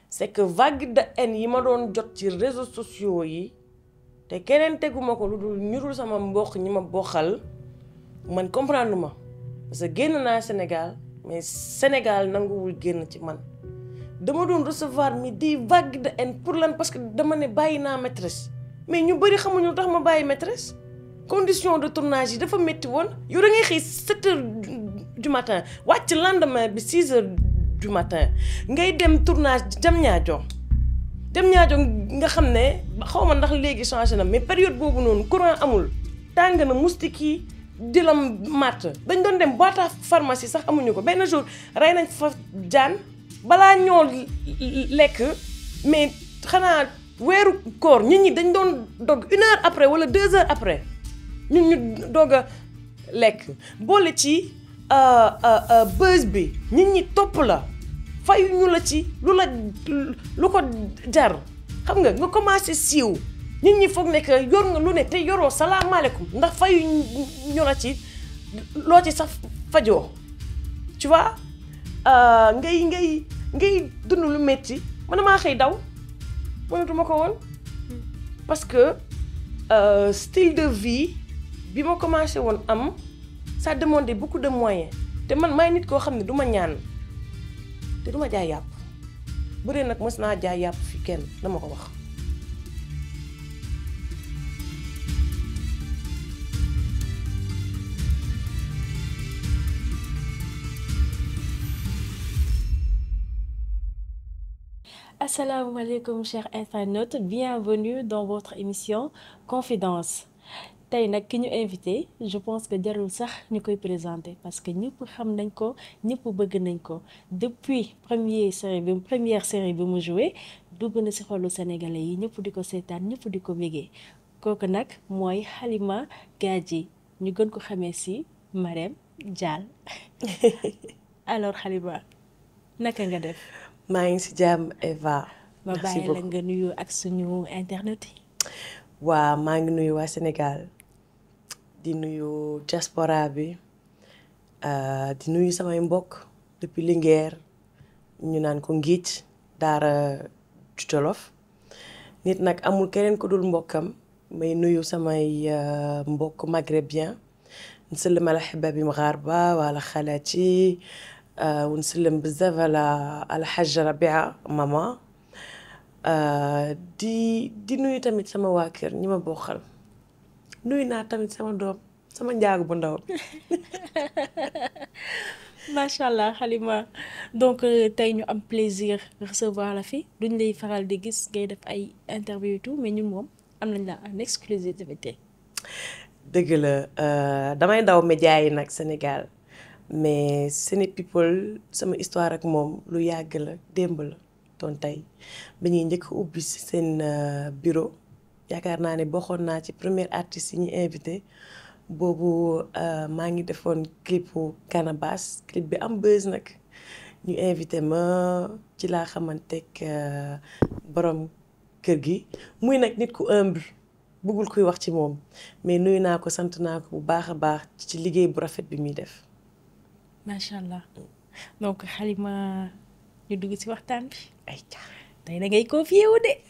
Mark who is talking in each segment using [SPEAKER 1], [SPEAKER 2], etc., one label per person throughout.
[SPEAKER 1] c'est que vague de haine yi ma doon jot ci réseaux sociaux yi te keneen teguma ko lu dul ñu dul sama mbokk ñi ma bokkal man comprendre ma parce que génn naa Sénégal mais Sénégal nanguwul génn ci man dama doon recevoir mi di vague de haine pour lan parce que dama ne bàyyi naa maîtresse mais ñu bëri xamuñu lu tax ma bàyyi maîtresse condition de tournage yi dafa métti woon yow da ngay xëy 7 heures du matin wàcc lendemain bi 6 heures du matin ngay dem tournage jam ñaajo dem ñaajo nga xam ne xaw ma ndax léegi changé na mais période boobu noonu courant amul tàng na moustique yi di la matt dañ doon dem boîte à pharmacie sax amuñu ko benn jour rey nañ fa jaan balaa ñoo lekk mais xanaa weeru koor nit ñi dañ doon dog une heure après wala deux heures après ñun ñu doog a lekk boole ci buzz bi nit ñi topp la fayu ñu la ci lu la lu ko jar xam nga nga commencé siiw nit ñi foog ne que yor nga lu ne te yoroo salaamaaleykum ndax fayu ñu la ci loo ci sax fajoo tu vois ngay ngay ngay dund lu metti man maa xëy daw mënatuma ko woon parce que style de vie bi ma commencé woon am ça demandait beaucoup de moyens te man maay nit koo xam ne du ma ñaan te du ma jaay yàpp bu dee nag mës naa jaay yàpp fi kenn dama ko wax.
[SPEAKER 2] asalaamaaleykum chers internautes bienvenue dans votre émission Confidence tey nag ki ñu invité je pense que jarul sax ñu koy présenter parce que ñëpp xam nañ ko ñëpp bëgg nañ ko depuis première série bi première série bi mu joué dugg na ci xolu sénégalais yi ñëpp di ko seetaan ñëpp di ko bégee kooku nag mooy Halima Gadji ñu gën ko xamee ci Marème Dial alors Halima naka nga def.
[SPEAKER 1] maa ngi ci jàmm Eva.
[SPEAKER 2] ma bàyyi la nga nuyu ak suñu internet yi.
[SPEAKER 1] waa maa ngi nuyu waa Sénégal di nuyu diaspora bi di nuyu samay mbokk depuis Linguère ñu naan ko ngiic daara Jolof nit nag amul keneen ko dul mbokkam may nuyu samay mbokk maghrébien نسلم على حبابي مغاربة وعلى خالاتي ونسلم بزاف على على حاجة ربيعة ماما di di nuyu tamit sama waa kër ñi ma bokkal nuyu naa tamit sama doom sama njaagu bu ndaw
[SPEAKER 2] macha allah Halima donc tey ñu am plaisir recevoir la fi duñ lay faral di gis ngay def ay interview et tout mais ñun moom am nañ la en exclusivité
[SPEAKER 1] dëgg la damay daw média yi nag Sénégal mais Séné People sama histoire ak moom lu yàgg la démb la doon tey ba ñuy njëkk ubbi ci seen bureau yaakaar naa ne bokkoon naa ci première artiste yi ñu invité boobu maa ngi defoon clipu Canabasse clip bi am buzz nag ñu invité ma ci laa xamanteeg borom kër gi muy nag nit ku humble bëggul kuy wax ci moom mais nuyu naa ko sant naa ko bu baax a baax ci liggéey bu rafet bi muy def.
[SPEAKER 2] macha allah donc Halima ñu dugg ci waxtaan bi.
[SPEAKER 1] ay ca
[SPEAKER 2] tey da ngay confié wu de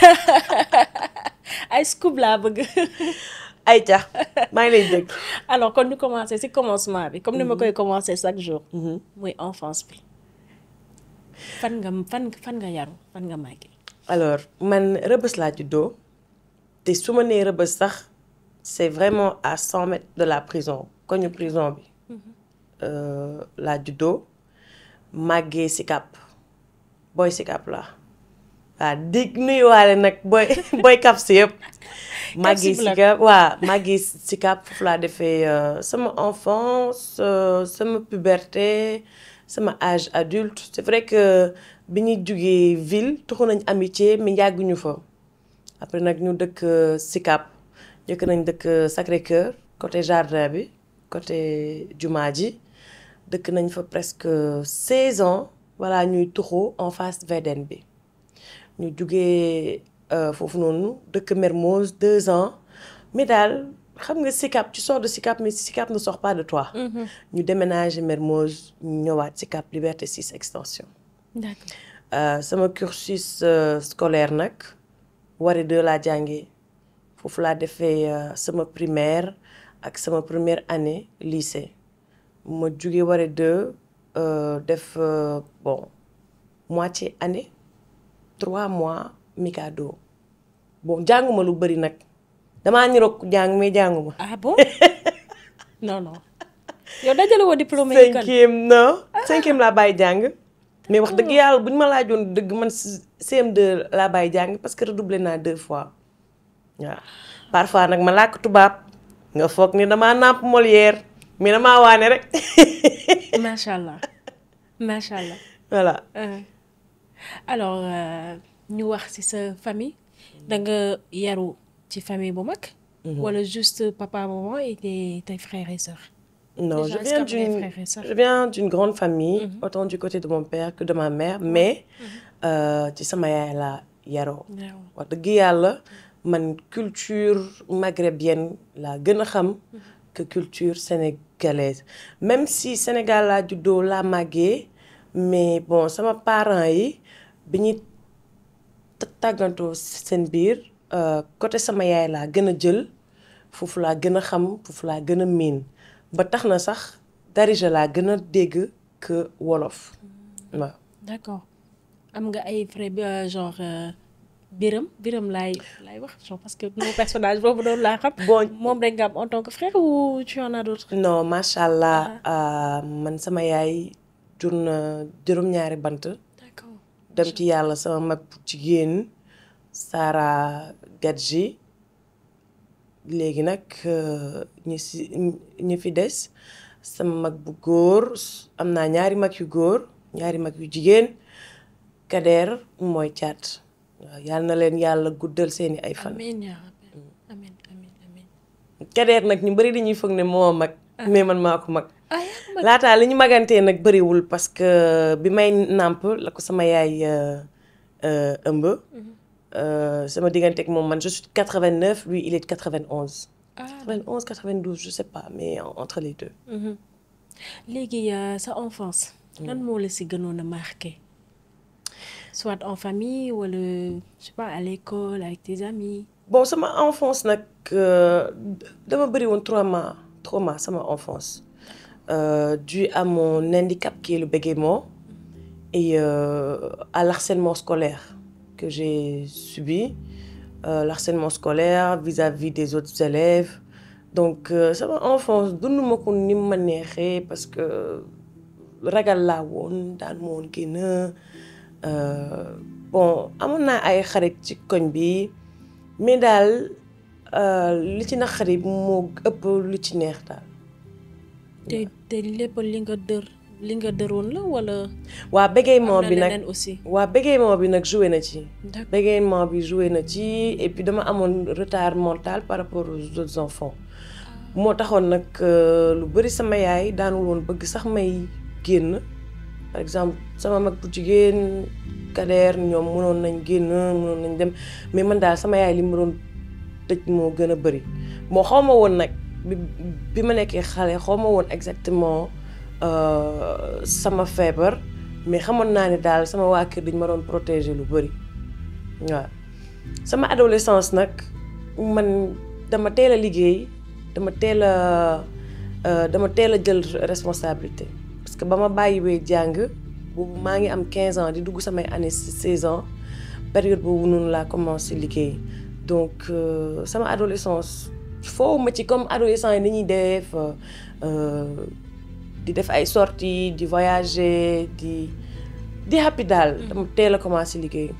[SPEAKER 2] ay scoop laa bëgg.
[SPEAKER 1] ay ca maa ngi lay dégg.
[SPEAKER 2] alors kon ñu commencé ci commencement bi comme ni ma koy commencé chaque jour. muy enfance bi. fan nga fan fan nga yaru fan nga màggee.
[SPEAKER 1] alors man rëbës laa juddoo te su ma nee rëbës sax c'est vraiment à cent mètres de la prison koñu prison bi. laa juddoo màggee Sicap booy Sicap la waaw dégg nuyuwaale nag booy booy kap si yëpp. màggee Sicap waaw màggee Sicap foofu laa defee sama enfance sama puberté sama âge adulte c'est vrai que bi ñuy jugee ville tuxu nañ amitié mais yàgguñu fa après nag ñu dëkk Sicap njëkk nañ dëkk Sacré-Cœur côté jardin bi côté jumaa ji dëkk nañ fa presque 16 ans voilà ñuy tuxu en face VDN bi ñu jugee foofu noonu dëkk Mermoz 2 ans mais daal xam nga Sicap tu sors de Sicap mais Sicap ne sort pas de toi. ñu déménager Mermoz ñëwaat Sicap Liberté 6 extension.
[SPEAKER 2] d'accord
[SPEAKER 1] sama cursus scolaire nag Waré 2 laa jàngee foofu laa defee sama primaire ak sama première année lycée ma jóge Waré 2 def bon moitié année trois mois Mikado bon jànguma lu bëri nag damaa niroog jàng mais jànguma.
[SPEAKER 2] ah bon non non yow dajale woo diplôme yi kan
[SPEAKER 1] cinquième non cinquième laa bàyyi jàng. mais wax dëgg yàlla bu ñu ma laajoon dëgg man CM2 laa bàyyi jàng parce que redoublé naa deux fois waaw. parfois nag ma làkk tubaab nga foog ni damaa nàmp Molière mais damaa waane rek.
[SPEAKER 2] macha allah macha allah.
[SPEAKER 1] voilà.
[SPEAKER 2] alors ñu wax ci sa famille da nga yaru ci famille bu mag. wala juste papa maman et tes tes frères et sœurs.
[SPEAKER 1] Non,
[SPEAKER 2] Déjà,
[SPEAKER 1] je
[SPEAKER 2] est-ce
[SPEAKER 1] viens
[SPEAKER 2] que vous avez
[SPEAKER 1] d'une
[SPEAKER 2] frères et sœurs
[SPEAKER 1] je viens d'une grande famille, autant du côté de mon père que de ma mère, mais euh, ci sama yaay laa yaroo.
[SPEAKER 2] waaw
[SPEAKER 1] wax dëgg yàlla man culture maghrébienne laa gën a xam que culture sénégalaise même si Sénégal laa juddoo laa màggee mais bon sama parents yi bi ñuy ta- tàggantoo seen biir euh, côté sama yaay laa gën a jël foofu laa gën a xam foofu laa gën a miin ba tax na sax darija laa gën a dégg que wolof waaw.
[SPEAKER 2] d'accord am nga ay frères bi euh, genre euh, Biram Biram laay laay wax genre parce que mon personnage boobu doon laa xam.
[SPEAKER 1] Bon.
[SPEAKER 2] moom rek nga am en tant que frère ou tu en as d'autres.
[SPEAKER 1] non macha allah euh, man sama yaay jur na juróom-ñaari bant
[SPEAKER 2] d'accord
[SPEAKER 1] dem ci yàlla sama mag bu jigéen Sara Gadji léegi nag euh, ñi si ñi fi des sama mag bu góor am naa ñaari mag yu góor ñaari mag yu jigéen Kader mooy caat waaw yàlla na leen yàlla guddal seeni ay fan.
[SPEAKER 2] amiin yaa rabbi amiin amiin amiin.
[SPEAKER 1] Kader nag ñu bari dañuy foog ne moo mag mais man maa ko mag.
[SPEAKER 2] ah yaa ko mag.
[SPEAKER 1] laataa li ñu magantee nag bëriwul parce que bi may nàmp la ko sama yaay euh, euh, ëmb. Euh, sama diggante ak moom man je suis de 89 lui il est de 91.
[SPEAKER 2] ah
[SPEAKER 1] 91 92 je sais pas mais en- entre les deux.
[SPEAKER 2] Mhm. léegi euh, sa enfance. lan moo la si gënoon a marqué. soit en famille wala je sais pas à l'école avec tes amis.
[SPEAKER 1] bon sama enfance nag euh, dama bëri woon trauma trauma sama enfance euh, dû à mon handicap qui est le bégaiement et euh, à l'harcèlement scolaire que j'ai subi euh, l'harcèlement scolaire vis-à-vis des autres élèves donc euh, sama enfance dund ma ko ni ma neexee parce que ragal laa woon daan ma woon génn euh, bon amoon naa ay xarit ci koñ bi mais daal euh, li ci naqari moo ëpp lu ci neex daal.
[SPEAKER 2] te te lépp li nga dër li nga dëroon la wala.
[SPEAKER 1] waa bégaiement
[SPEAKER 2] am na
[SPEAKER 1] bi nag
[SPEAKER 2] leneen aussi.
[SPEAKER 1] waa bégaiement bi nag joué na ci.
[SPEAKER 2] d'accord
[SPEAKER 1] bégaiement bi joué na ci et puis dama amoon retard mental par rapport aux autres enfants moo taxoon nag euh, lu bëri sama yaay daanul woon bëgg sax may génn par exemple sama mag bu jigéen kadeer ñoom mënoon nañ génn mënoon nañ dem mais man daal sama yaay li ma doon tëj moo gën a bëri moo xaw ma woon nag bi bi ma nekkee xale xaw ma woon exactement euh, sama feebar mais xamoon naa ne daal sama waa kër dañ ma doon protéger lu bëri waaw sama adolescence nag man dama teel a liggéey dama teel a euh, dama teel a jël responsabilité parce que ba ma bàyyiwee jàng boobu maa ngi am 15 ans di dugg samay année 16 ans période boobu noonu laa commencé liggéey donc euh, sama adolescence foofu ma ci comme adolescent yi ni ñuy def euh, di def ay sorties di voyager di di happy daal dama teel a commencé liggéey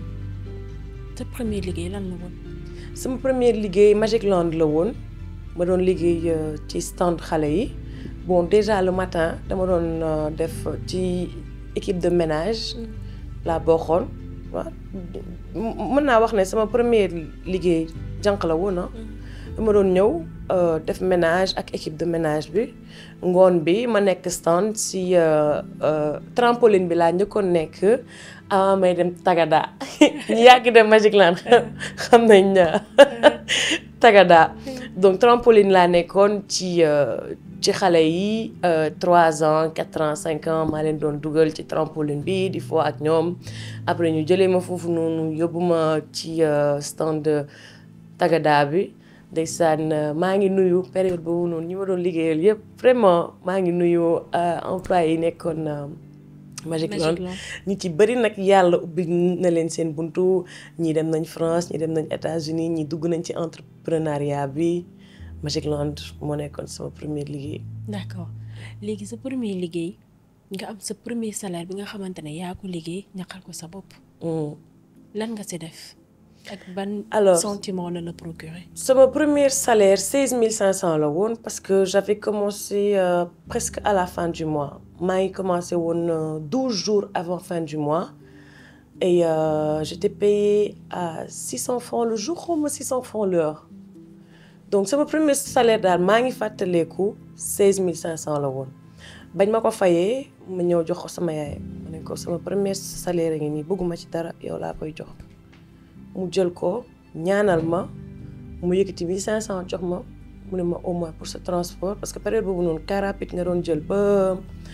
[SPEAKER 2] sa premier liggéey lan la woon.
[SPEAKER 1] sama première liggéey Magic Land la woon ma doon liggéey euh, ci stand xale yi bon déjà le matin dama doon euh, def ci équipe de ménage laa bokkoon waaw mën naa wax ne sama première liggéey jànq la woon ah dama doon ñëw euh, def ménage ak équipe de ménage bi ngoon bi ma nekk stand si euh, euh, trampoline bi laa njëkkoon nekk avant may dem Tagada ñu yàgg dem Magic Land xam nañ Tagada donc trampoline laa nekkoon ci euh, ci xale yi trois ans quatre ans cinq ans maa leen doon dugal ci trampoline bi di foo ak ñoom après ñu jëlee ma foofu noonu yóbbu ma ci stand tagada bi ndeysaan maa ngi nuyu période boobu noonu ñi ma doon liggéeyal yëpp vraiment maa ngi nuyu employé yi nekkoon Magic Land ñi ci bëri nag yàlla ubbi na leen seen buntu ñii dem nañ France ñii dem nañ États-Unis ñii dugg nañ ci entrepreneuriat bi Magic Land moo nekkoon sama premier liggéey.
[SPEAKER 2] d'accord léegi sa premier liggéey nga am sa premier salaire bi nga xamante ne yaa ko liggéey ñaqal ko sa bopp. lan nga si def ak ban.
[SPEAKER 1] alors
[SPEAKER 2] sentiment la la procurer.
[SPEAKER 1] sama premier salaire seize mille cinq cent la woon parce que j'avais commencé euh, presque à la fin du mois maa ngi commencé woon douze jours avant fin du mois et euh, j'étais payée à six cents francs le jour xaw ma six cents francs l'heure donc sama premier salaire daal maa ngi fàttaleeku seize mille cinq cent la woon bañ ma ko fayee ma ñëw jox ko sama yaay ma ne ko sama premier salaire ngi nii bëgguma ci dara yow laa koy jox mu jël ko ñaanal ma mu yëkkati mille cinq cent jox ma mu ne ma au moins pour ce transport parce que période boobu noonu car rapide nga doon jël ba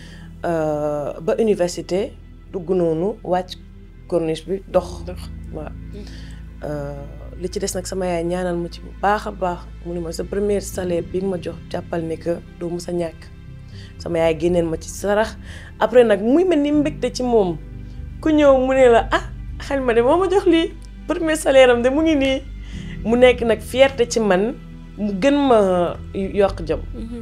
[SPEAKER 1] ba université dugg noonu wàcc corniche bi dox waaw li ci des nag sama yaay ñaanal ma ci bu baax a baax mu ne ma sa premier salaire bi nga ma jox jàppal ne que doo mu sa ñàkk sama yaay génneel ma ci sarax après nag muy mel ni mbégte ci moom ku ñëw mu ne la ah xel ma de moo ma jox lii premier salaire am de mu ngi nii mu nekk nag fierté ci man mu gën ma yokk jom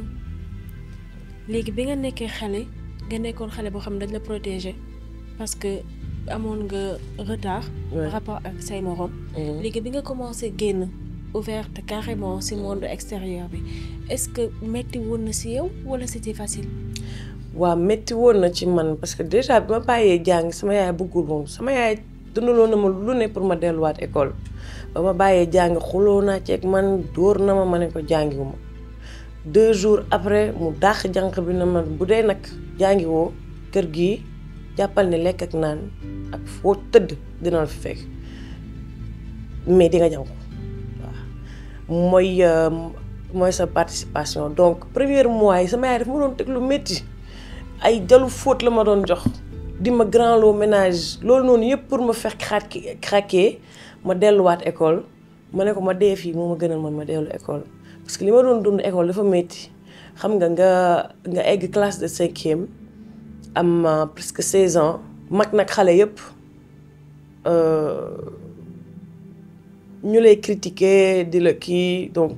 [SPEAKER 2] léegi bi nga nekkee xale nga nekkoon xale boo xam ne dañ la protéger parce que amoon nga retard par rapport ak say morom léegi bi nga commencé génn ouverte carrément ci monde extérieur bi est-ce que metti woon na ci yow walla c'était facile
[SPEAKER 1] waaw metti woon na ci man parce que déjà bi ma bàyyee jàng sama yaay bëggul woon sama yaay dundaloon na ma lu ne pour ma delluwaat école ba ma bàyyee jàng xuloo naa ceeg man dóor na ma ma ne ko jàngiwuma deux jours après mu dàq jànq bi na ma bu dee nag jàngiwoo kër gi jàppal ne lekk ak naan ak foo tëdd dina la fi fekk mais di nga jàng waaw mooy mooy sa participation donc premier mois yi sama yaay daf ma doon teg lu métti ay jalu fóot la ma doon jox di ma grand lot ménage loolu noonu yëpp pour ma fekk xaat craquer ma delluwaat école ma ne ko ma dee fii moo ma gënal man ma dellu école parce que li ma doon dund école dafa métti xam nga nga nga egg classe de cinquième am presque seize ans mag nag xale yëpp ñu lay critiquer di la kii donc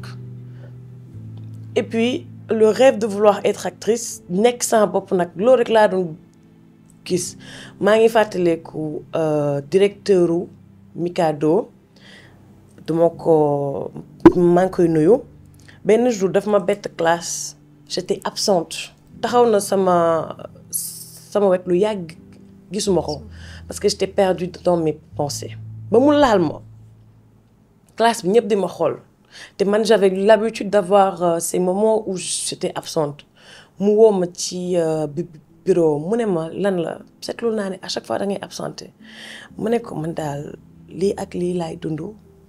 [SPEAKER 1] et puis le rêve de vouloir être actrice nekk sama bopp nag loolu rek laa doon gis maa ngi fàttaleeku directeur u Mikado duma ko maa ngi koy nuyu benn jour daf ma bett classe j'étais absente taxaw na sama sama wet lu yàgg gisuma ko parce que j'étais perdue dans mes pensées ba mu laal ma classe bi ñëpp di ma xool te man j'avais l'habitude d'avoir ces moments où j'étais absente mu woo ma ci bureau mu ne ma lan la seetlu naa ne à chaque fois da ngay absenté mu ne ko man daal lii ak lii laay dund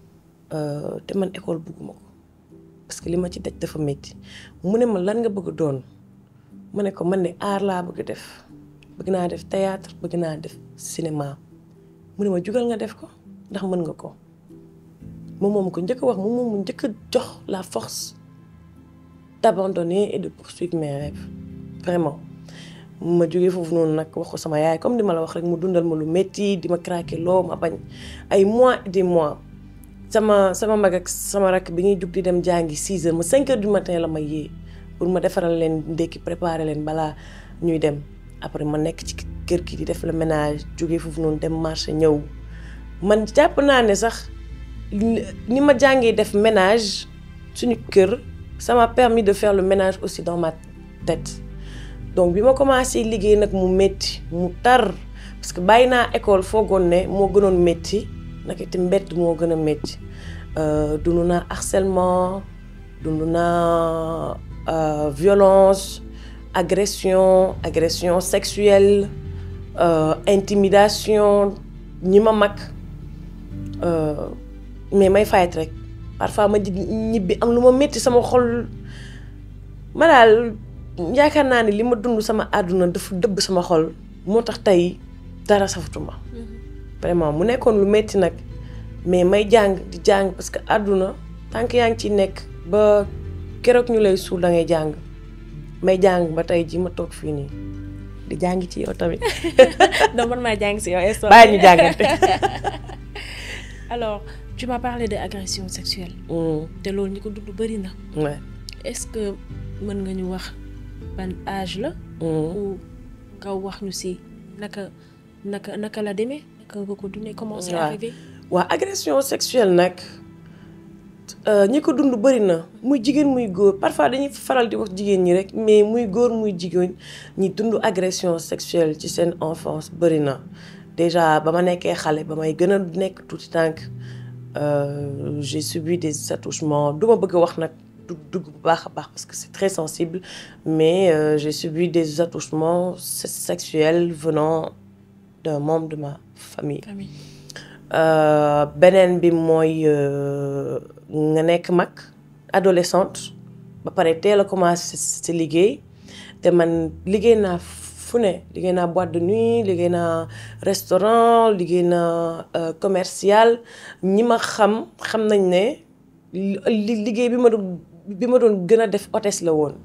[SPEAKER 1] te man école bëgguma ko parce que li ma ci daj dafa métti mu ne ma lan nga bëgg doon mu ne ko man ne art laa bëgg def bëgg naa def théâtre bëgg naa def cinéma mu ne ma jugal nga def ko ndax mën nga ko moom moom ko njëkk a wax moom moom mu njëkk a jox la force d'abandonner et de poursuivre mes rêves vraiment ma jógee foofu noonu nag wax ko sama yaay comme di ma la wax rek mu dundal ma lu métti di ma craquer loo ma bañ ay mois et des mois sama sama mag ak sama rakk bi ñuy jug di dem jàngi 6 heures ma 5 heures du matin la ma yee pour ma defaral leen ndekki préparer leen balaa ñuy dem après ma nekk ci kër gi di def le ménage jógee foofu noonu dem marché ñëw man jàpp naa ne sax ni ma jàngee def ménage suñu kër ça m'a permis de faire le ménage aussi dans ma tête donc bi ma commencé liggéey nag mu métti mu tar parce que bàyyi naa école foogoon ne moo gënoon métti naka te mbett moo gën a métti dund naa harcèlement dund naa violence agression agression sexuelle intimidation ñi ma mag mais may fayet rek parfois ma ñibbi am lu ma métti sama xol ma daal yaakaar naa ni li ma dund sama àdduna dafa dëbb sama xol moo tax tey dara safatuma vraiment mu nekkoon lu metti nag mais may jàng di jàng parce que àdduna tànk yaa ngi ciy nekk ba keroog ñu lay suul da ngay jàng may jàng ba tey ji ma toog fii nii di jàng ci yow tamit
[SPEAKER 2] donc man maa jàng si yow instant
[SPEAKER 1] bàyyi ñu jàngante
[SPEAKER 2] alors tu m'as parlé de agression sexuelle te loolu ñi ko dund bëri na
[SPEAKER 1] ouais.
[SPEAKER 2] est-ce que mën nga ñu wax ban âge la ou nga wax ñu si naka naka naka la demee naka nga ko dundee comment c'est
[SPEAKER 1] Ouais.
[SPEAKER 2] arrivé
[SPEAKER 1] waa agression sexuelle nag ñi ko dund bëri na muy jigéen muy góor parfois dañuy faral di wax jigéen ñi rek mais muy góor muy jigéen ñi dund agression sexuelle ci seen enfance bëri na déjà ba ma nekkee xale ba may gën a nekk tuuti tànk euh, j'ai subi des attouchements du ma bëgg a wax nag du dugg bu baax a baax parce que c'est très sensible mais euh, j'ai subi des attouchements se- sexuels venant d'un membre de ma famille
[SPEAKER 2] famille
[SPEAKER 1] Euh, beneen bi mooy euh, nga nekk mag adolescente ba pare teel a commencé si liggéey te man liggéey naa fu ne liggéey naa boîte de nuit liggéey naa restaurant liggéey naa euh, commercial ñi ma xam xam nañ ne li li- liggéey bi ma doon bi ma doon gën a def hôtesse la woon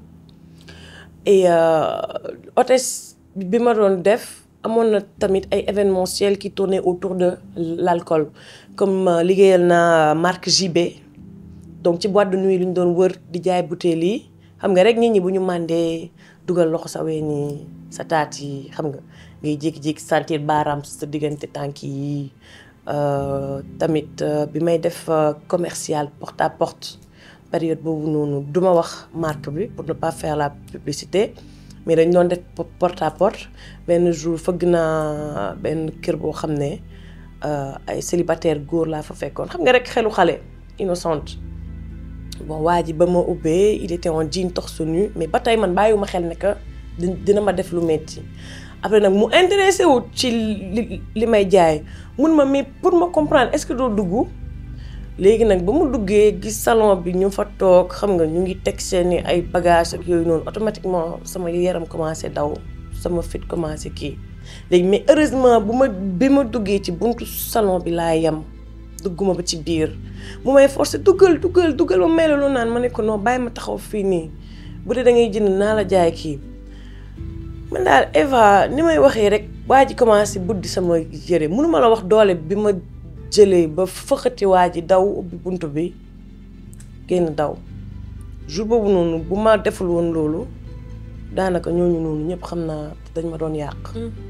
[SPEAKER 1] et euh, hôtesse bi ma doon def amoon na tamit ay événementiel qui tournaient autour de l'alcool comme euh, liggéeyal naa marque JB donc ci boîte de nuit lu ñu doon wër di jaay bouteilles yi xam nga rek nit ñi bu ñu màndee dugal loxo sa ween yi sa taat yi xam nga ngay jékki-jékki sentir baaraam sa diggante tànk yi euh, tamit euh, bi may def euh, commercial porte à porte période boobu noonu duma wax marque bi pour ne pas faire la publicité mais dañ doon def po- porte à porte benn jour fëgg naa benn kër boo xam ne euh, ay célibataire góor laa fa fekkoon xam nga rek xelu xale innocente bon waa ji ba ma ubbee il était en jean torse nu mais ba tey man bàyyiwuma xel ne que di- dina ma def lu metti après nag mu intéressé wu ci li li may jaay mun ma mais pour ma comprendre est-ce que doo dugg léegi nag ba mu duggee gis salon bi ñu fa toog xam nga ñu ngi teg seeni ay bagages ak yooyu noonu automatiquement sama yaram commencé daw sama fit commencé kii léegi mais heureusement bu ma bi ma duggee ci buntu salon bi laa yem dugguma ba ci biir mu may forcé duggal duggal duggal ba mel lu naan ma ne ko non bàyyi ma taxaw fii nii bu dee da ngay jënd naa la jaay kii man daal Eva ni may waxee rek waa ji commencé buddi sama yére mënuma la wax doole bi ma jëlee ba fëxati waa ji daw ubbi bunt bi génn daw jour boobu noonu bu ma deful woon loolu daanaka ñooñu noonu ñëpp xam naa dañ ma doon yàq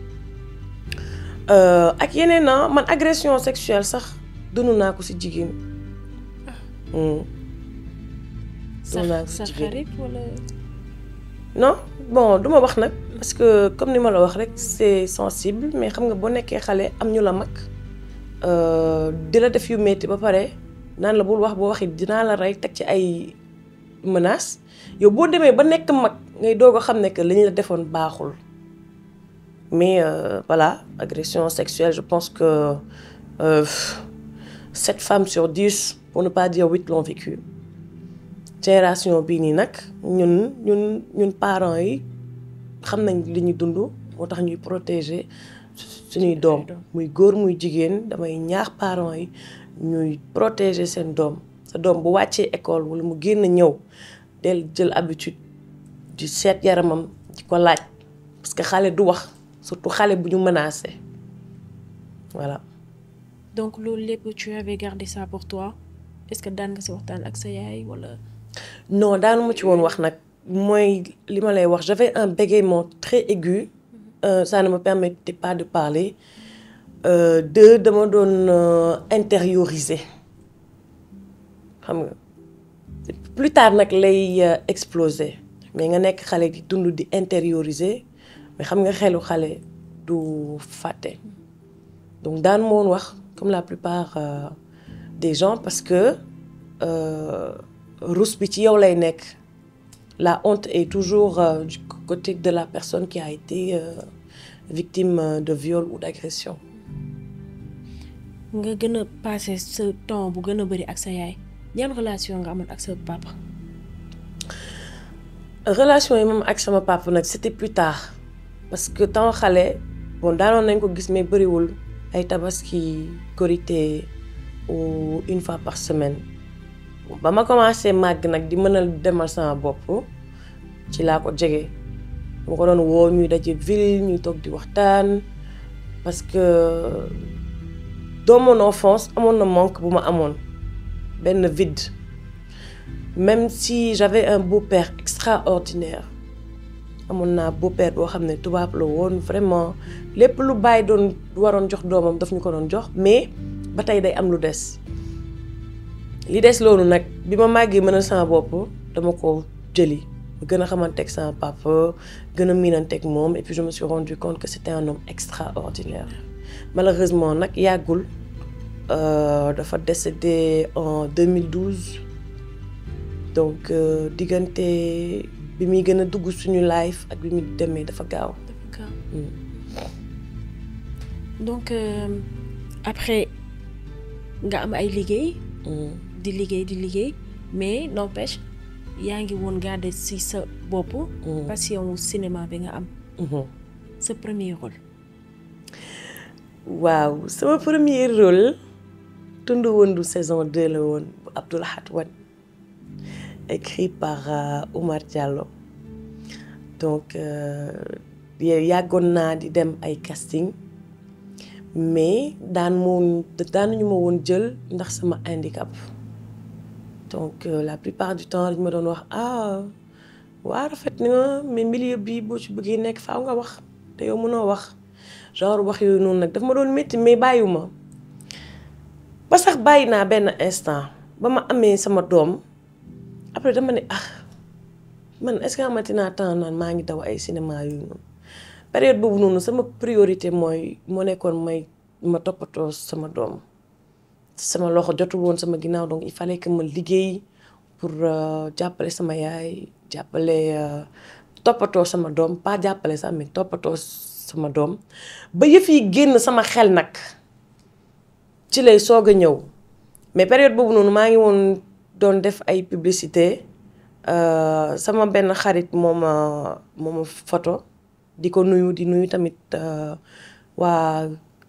[SPEAKER 1] Euh, ak yeneen na man agression sexuelle sax dund naa ko ci jigéen Hmm. dund naa ko
[SPEAKER 2] sa
[SPEAKER 1] ci
[SPEAKER 2] sa
[SPEAKER 1] jigéen
[SPEAKER 2] xarit wala
[SPEAKER 1] non bon du ma wax nag parce que comme ni ma la wax rek c'est sensible mais xam nga boo nekkee xale am ñu la mag euh, di la def yu metti ba pare naan la bul wax boo waxi dinaa la rey teg ci ay menaces yow boo demee ba nekk mag ngay doog a xam ne que li ñu la defoon baaxul mais euh, voilà agression sexuelle je pense que euh, sept femmes sur dix pour ne pas dire huit l'ont vécu génération bii nii nag ñun ñun ñun parents yi xam nañ li ñu dund moo tax ñuy protéger suñuy doom muy góor muy jigéen damay ñaax parents yi ñuy protéger seen doom sa doom bu wàccee école wala mu génn ñëw del jël habitude di seet yaramam di ko laaj parce que xale du wax surtout xale bu ñu menacé voilà
[SPEAKER 2] donc loolu lépp tu avais gardé ça pour toi est-ce que daan nga si waxtaan ak sa yaay wala
[SPEAKER 1] non daanuma ci woon wax nag mooy li ma lay wax j'avais un bégaiement très aigu euh, ça ne me permettait pas de parler euh, deux dama doon euh, intérioriser xam nga plus tard nag lay euh, exploser mais nga nekk xale di dund di intérioriser mais xam nga xelu xale du fàtte donc daan ma woon wax comme la plupart euh, des gens parce que euh, rus bi ci yow lay nekk la honte est toujours euh, du côté de la personne qui a été euh, victime euh, de viol ou d'agression
[SPEAKER 2] nga gën a passé sa temps bu gën a bëri ak sa yaay yan relation nga amoon ak sa papa
[SPEAKER 1] relation yi moom ak sama papa nag c'était plus tard parce que temps xale bon daanoon nañ ko gis mais bëriwul ay tabaski korité ou une fois par semaine ba ma commencé màgg nag di mën a demal sama bopp ci laa ko jege mu ko doon woo ñuy daje ville ñuy toog di waxtaan parce que dans mon enfance amoon na manque bu ma amoon benn vide même si j'avais un beau-père extraordinaire amoon naa beau-père boo xam ne tubaab la woon vraiment lépp lu bàyyi doon waroon jox doomam daf ñu ko doon jox mais ba tey day am lu des li des loolu nag bi ma màggee mën a sama bopp dama ko jëli ma gën a xamanteeg sama papa gën a miinanteeg moom et puis je me suis rendu compte que c'était un homme extraordinaire malheureusement nag yàggul dafa décédé en 2012 donc diggante bi muy gën a dugg suñu life ak bi muy demee dafa gaaw.
[SPEAKER 2] dafa gaaw donc après nga am ay liggéey. di liggéey di liggéey mais n'empêche yaa ngi woon garder ci sa bopp. passion wu cinéma bi nga am. sa premier rôle.
[SPEAKER 1] waaw sama premier rôle Tundu Wëndu saison 2 la woon bu Abdou Lahad Wane écrit par Oumar Diallo donc yàggoon naa di dem ay casting mais daan moom daanuñu ma woon jël ndax sama handicap donc la plupart du temps dañ ma doon wax ah waa rafet na mais milieu bi boo ci bëggee nekk faaw nga wax te yow mënoo wax genre wax yooyu noonu nag daf ma doon métti mais bàyyiwuma ba sax bàyyi naa benn instant ba ma amee sama doom après dama ne ah man est-ce que amati naa temps naan maa ngi daw ay cinéma yooyu noonu période boobu noonu sama priorité mooy moo nekkoon may ma toppatoo sama doom sama loxo jotul woon sama ginnaaw donc il fallait que ma liggéey pour jàppale sama yaay jàppale toppatoo sama doom pas jàppale sax mais toppatoo sama doom ba yëf yi génn sama xel nag ci lay soog a ñëw mais période boobu noonu maa ngi woon doon def ay publicité sama benn xarit moo ma moo ma photo di ko nuyu di nuyu tamit waa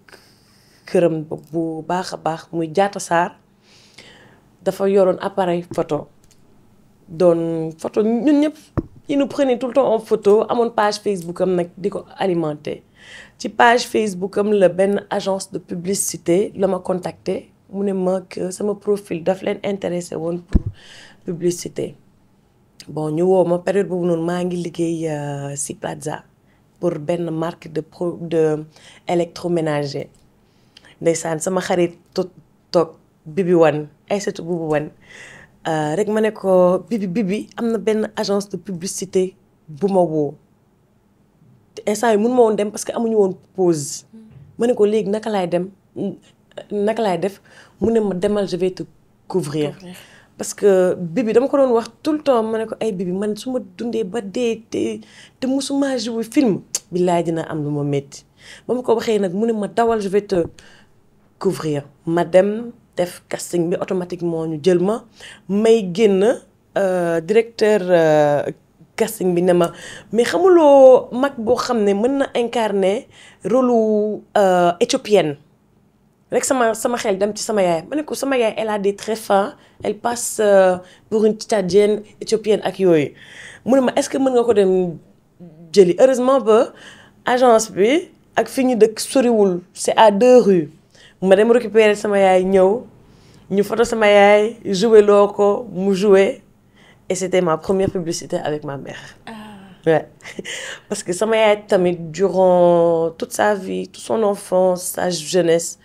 [SPEAKER 1] këram bu baax a baax muy jaata saar dafa yoroon appareil photo doon photo ñun ñëpp il nous prenait tout le temps en photo amoon page Facebook am nag di ko alimenter ci page Facebook am la benn agence de publicité la ma contacter mu ne ma que sama profil daf leen intéressé woon pour publicité bon ñu woo ma période boobu noonu maa ngi liggéey ci Plaza pour benn marque de pro de électroménager ndeysaan sama xarit toog bibi wan Aïssatou bubu wan rek ma ne ko bibi bibi am na benn agence de publicité bu ma woo instant yi mun ma woon dem parce que amuñu woon pause ma ne ko léegi naka laay dem naka laay def mu ne ma demal je vais te couvrir parce que bibi dama ko doon wax tout le temps ma ne ko ay bibi man su ma dundee ba dee te te musuma jouer film billaay dina am lu ma métti ba ma ko waxee nag mu ne ma dawal je vais te couvrir ma dem def casting bi automatiquement ñu jël ma may génn directeur casting bi ne ma mais xamuloo mag boo xam ne mën na incarner rôle éthiopienne rek sama sama xel dem ci sama yaay ma ne ko sama yaay elle a des traits fins elle passe pour une tchadienne éthiopienne ak yooyu mu ne ma est-ce que mën nga ko dem jëli heureusement ba agence bi ak fi ñu dëkk soriwul c'est à deux rues ma dem récupérer sama yaay ñëw ñu photo sama yaay joué loo ko mu joué et c'était ma première publicité avec ma mère.
[SPEAKER 2] ah
[SPEAKER 1] ouais parce que sama yaay tamit durant toute sa vie toute son enfance sa jeunesse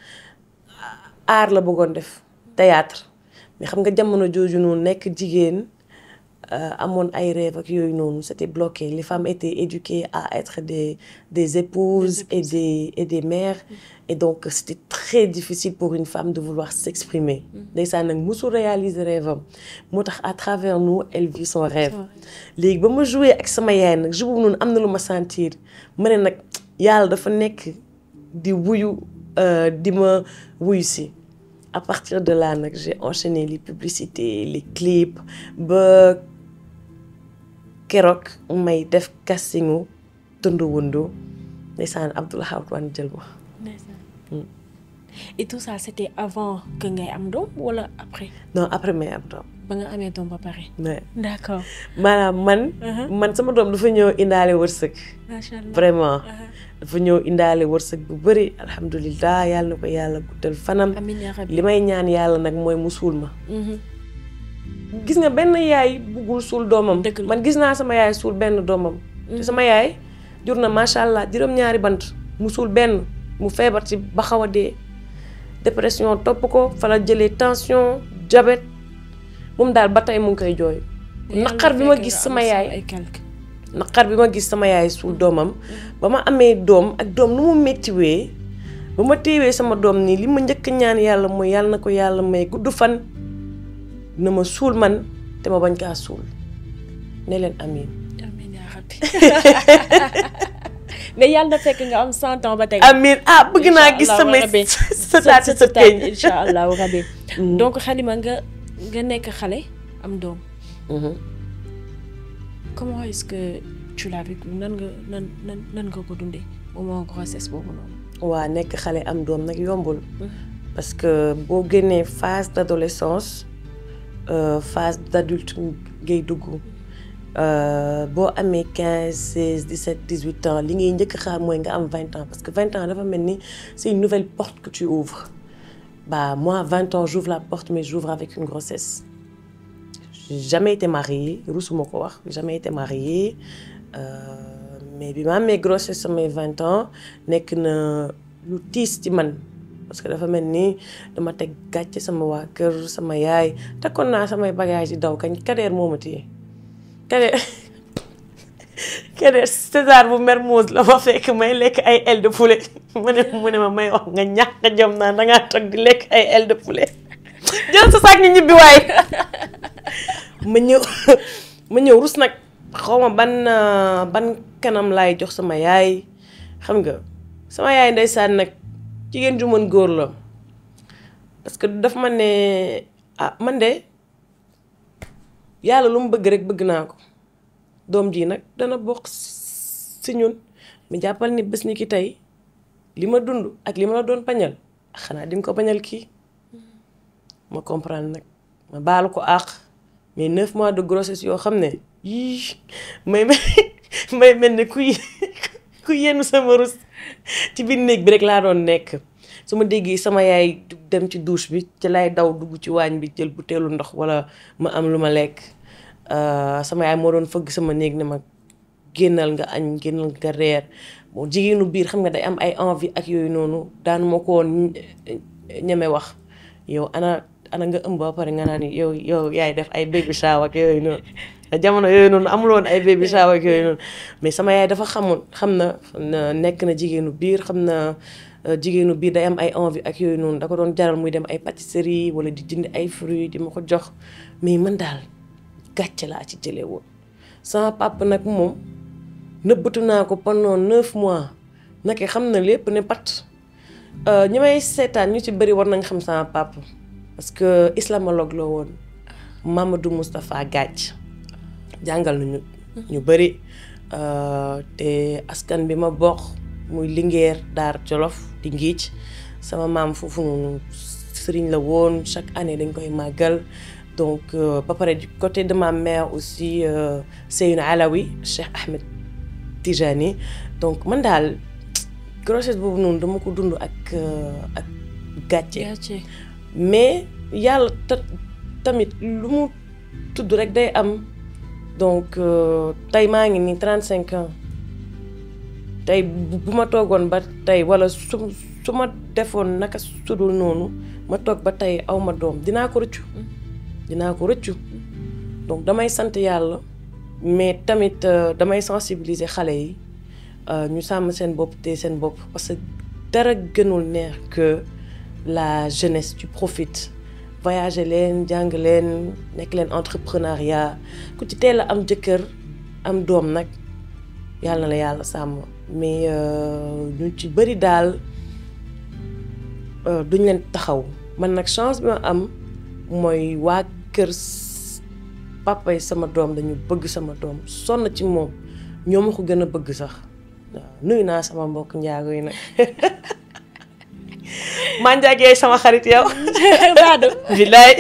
[SPEAKER 1] art la bëggoon def théâtre mais xam nga jamono jooju noonu nekk jigéen amoon ay rêve ak yooyu noonu c'était bloqué les femmes étaient éduquées à être des des épouses et des et des mères et donc c'était très difficile pour une femme de vouloir s'exprimer ndeysaan nag musul réaliser rêve am moo tax à travers nous elle vit son rêve léegi ba ma joué ak sama yaay nag jour boobu noonu am na lu ma sentir ma ne nag yàlla dafa nekk di wuyu di ma wuyu si à partir de là nag j'ai enchaîné les publicités les clips ba keroog may def castingu tund wundu ndeysaan Abdoulaye Wane jël ma
[SPEAKER 2] ndeysaan et tout ça c'était avant que ngay am doom wala après
[SPEAKER 1] non après may am doom
[SPEAKER 2] ba nga amee doom ba pare
[SPEAKER 1] mais
[SPEAKER 2] d'accord
[SPEAKER 1] maanaam man man sama doom dafa ñëw indaale wërsëg
[SPEAKER 2] macha allah
[SPEAKER 1] vraiment dafa ñëw indaale wërsëg bu bëri alhamdulilah yàlla na ko yàlla guddal fanam
[SPEAKER 2] amiin yaa rabbi
[SPEAKER 1] li may ñaan yàlla nag mooy mu suul ma gis nga benn yaay buggul suul doomam
[SPEAKER 2] Dëgg la.
[SPEAKER 1] man gis naa sama yaay suul benn doomam te sama yaay jur na macha allah juróom-ñaari bant mu suul benn mu feebar ci ba xaw a dee dépression topp ko fa la jëlee tension diabète moom daal ba tey mu ngi koy jooy naqar bi ma gis sama yaay
[SPEAKER 2] ay quelque
[SPEAKER 1] naqar bi ma gis sama yaay suul doomam ba ma amee doom ak doom nu mu méttiwee ba ma téewee sama doom nii li ma njëkk ñaan yàlla mooy yàlla na ko yàlla may gudd fan na ma suul man te ma bañ kaa suul ne leen amiin
[SPEAKER 2] amiin yaa rabbi mais yàlla na fekk nga am cent ans ba tey
[SPEAKER 1] amiin ah bëgg naa gis samay sëtaat si sa peñ
[SPEAKER 2] incha allahu rabbi donc Halima nga nga nekk xale am doom comment est-ce que tu l'as vécu nan nga nan nan nan nga ko dundee moment grossesse boobu noonu
[SPEAKER 1] waa nekk xale am doom nag yombul parce que boo génnee phase d'adolescence euh, phase d'adulte ngay dugg euh, boo amee quinze seize dix-sept dix-huit ans li ngay njëkk xaar mooy nga am vingt ans parce que vingt ans dafa mel ni c'est une nouvelle porte que tu ouvres bah moi vingt ans j'ouvre la porte mais j'ouvre avec une grossesse j'ai jamais été mariée rusuma ko wax jamais été mariée euh, mais bi ma amee grossesse samay vingt ans nekk na lu tiis ci man parce que dafa mel ni dama teg gàcce sama waa kër sama yaay takkoon naa samay bagage yi daw kañ kadeer moo ma téye kadeer kadeer César bu Mermoz la ma fekk may lekk ay aile de poulet mu ne mu ne ma may wax nga ñàkk a jom naa dangaa toog di lekk ay aile de poulet jël sa saak ñu ñibbi waay ma ñëw ma ñëw rus nag xaw ma ban ban kanam laay jox sama yaay xam nga sama yaay ndeysaan nag jigéen ju mën góor la parce que daf ma ne ah man de yàlla lu mu bëgg rek bëgg naa ko doom ji nag dana bokk si ñun mi jàppal ni bés ni ki tey li ma dund ak li ma la doon bañal xanaa di nga ko bañal kii ma comprendre nag ma baalu ko àq mais neuf mois de grossesse yoo xam ne yii may may mel ne kuy ku yenn sama rus ci biir néeg bi rek laa doon nekk su ma déggee sama yaay dem ci douche bi ci lay daw dugg ci waañ bi jël butéelu ndox wala ma am lu ma lekk sama yaay moo doon fëgg sama néeg ne ma génnal nga añ génnal nga reer bon jigéenu biir xam nga day am ay envie ak yooyu noonu daan moo ko woon ñeme wax yow ana ana nga ëmb ba pare nga naan yow yow yaay def ay baby shower ak yooyu noonu jamono yooyu noonu amul woon ay baby shower ak yooyu noonu mais sama yaay dafa xamoon xam na nekk na jigéenu biir xam na jigéenu biir day am ay envie ak yooyu noonu da ko doon jaral muy dem ay pâtisserie wala di jënd ay fruits di ma ko jox mais man daal gàcce laa ci jëlee woon sama papa nag moom nëbbatu naa ko pendant neuf mois naka xam na lépp ne pat ñi may seetaan ñu ci bëri war nañ xam sama papa parce que islamologue la woon Mamadou Moustapha Gadj jàngal nañu ñu bëri te askan bi ma bokk muy Linguère Daar Jolof di Ngiic sama maam foofu noonu sëriñ la woon chaque année dañ koy màggal donc ba pare du côté de ma mère aussi Seynou Alawi Cheikh Ahmed Tijani donc man daal grossesse boobu noonu dama ko dund ak ak gàcce mais yàlla tamit lu mu tudd rek day am donc tey maa ngi nii trente cinq ans tey bu ma toogoon ba tey wala su su ma defoon naka sudul noonu ma toog ba tey aw ma doom dinaa ko rëccu dinaa ko rëccu donc damay sant yàlla mais tamit damay sensibiliser xale yi ñu sàmm seen bopp te seen bopp parce que dara gënul neex que la jeunesse tu profites voyager leen jàng leen nekk leen entrepreneuriat ku ci teel a am jëkkër am doom nag yàlla na la yàlla sàmm mais ñu ci bëri daal duñ leen taxaw man nag chance bi ma am mooy waa kër papa yi sama doom dañu bëgg sama doom sonn ci moom ñoo ma ko gën a bëgg sax waaw nuyu naa sama mbokk njaago yi nag maa njaagee sama xarit yow
[SPEAKER 2] Baadu
[SPEAKER 1] bilaay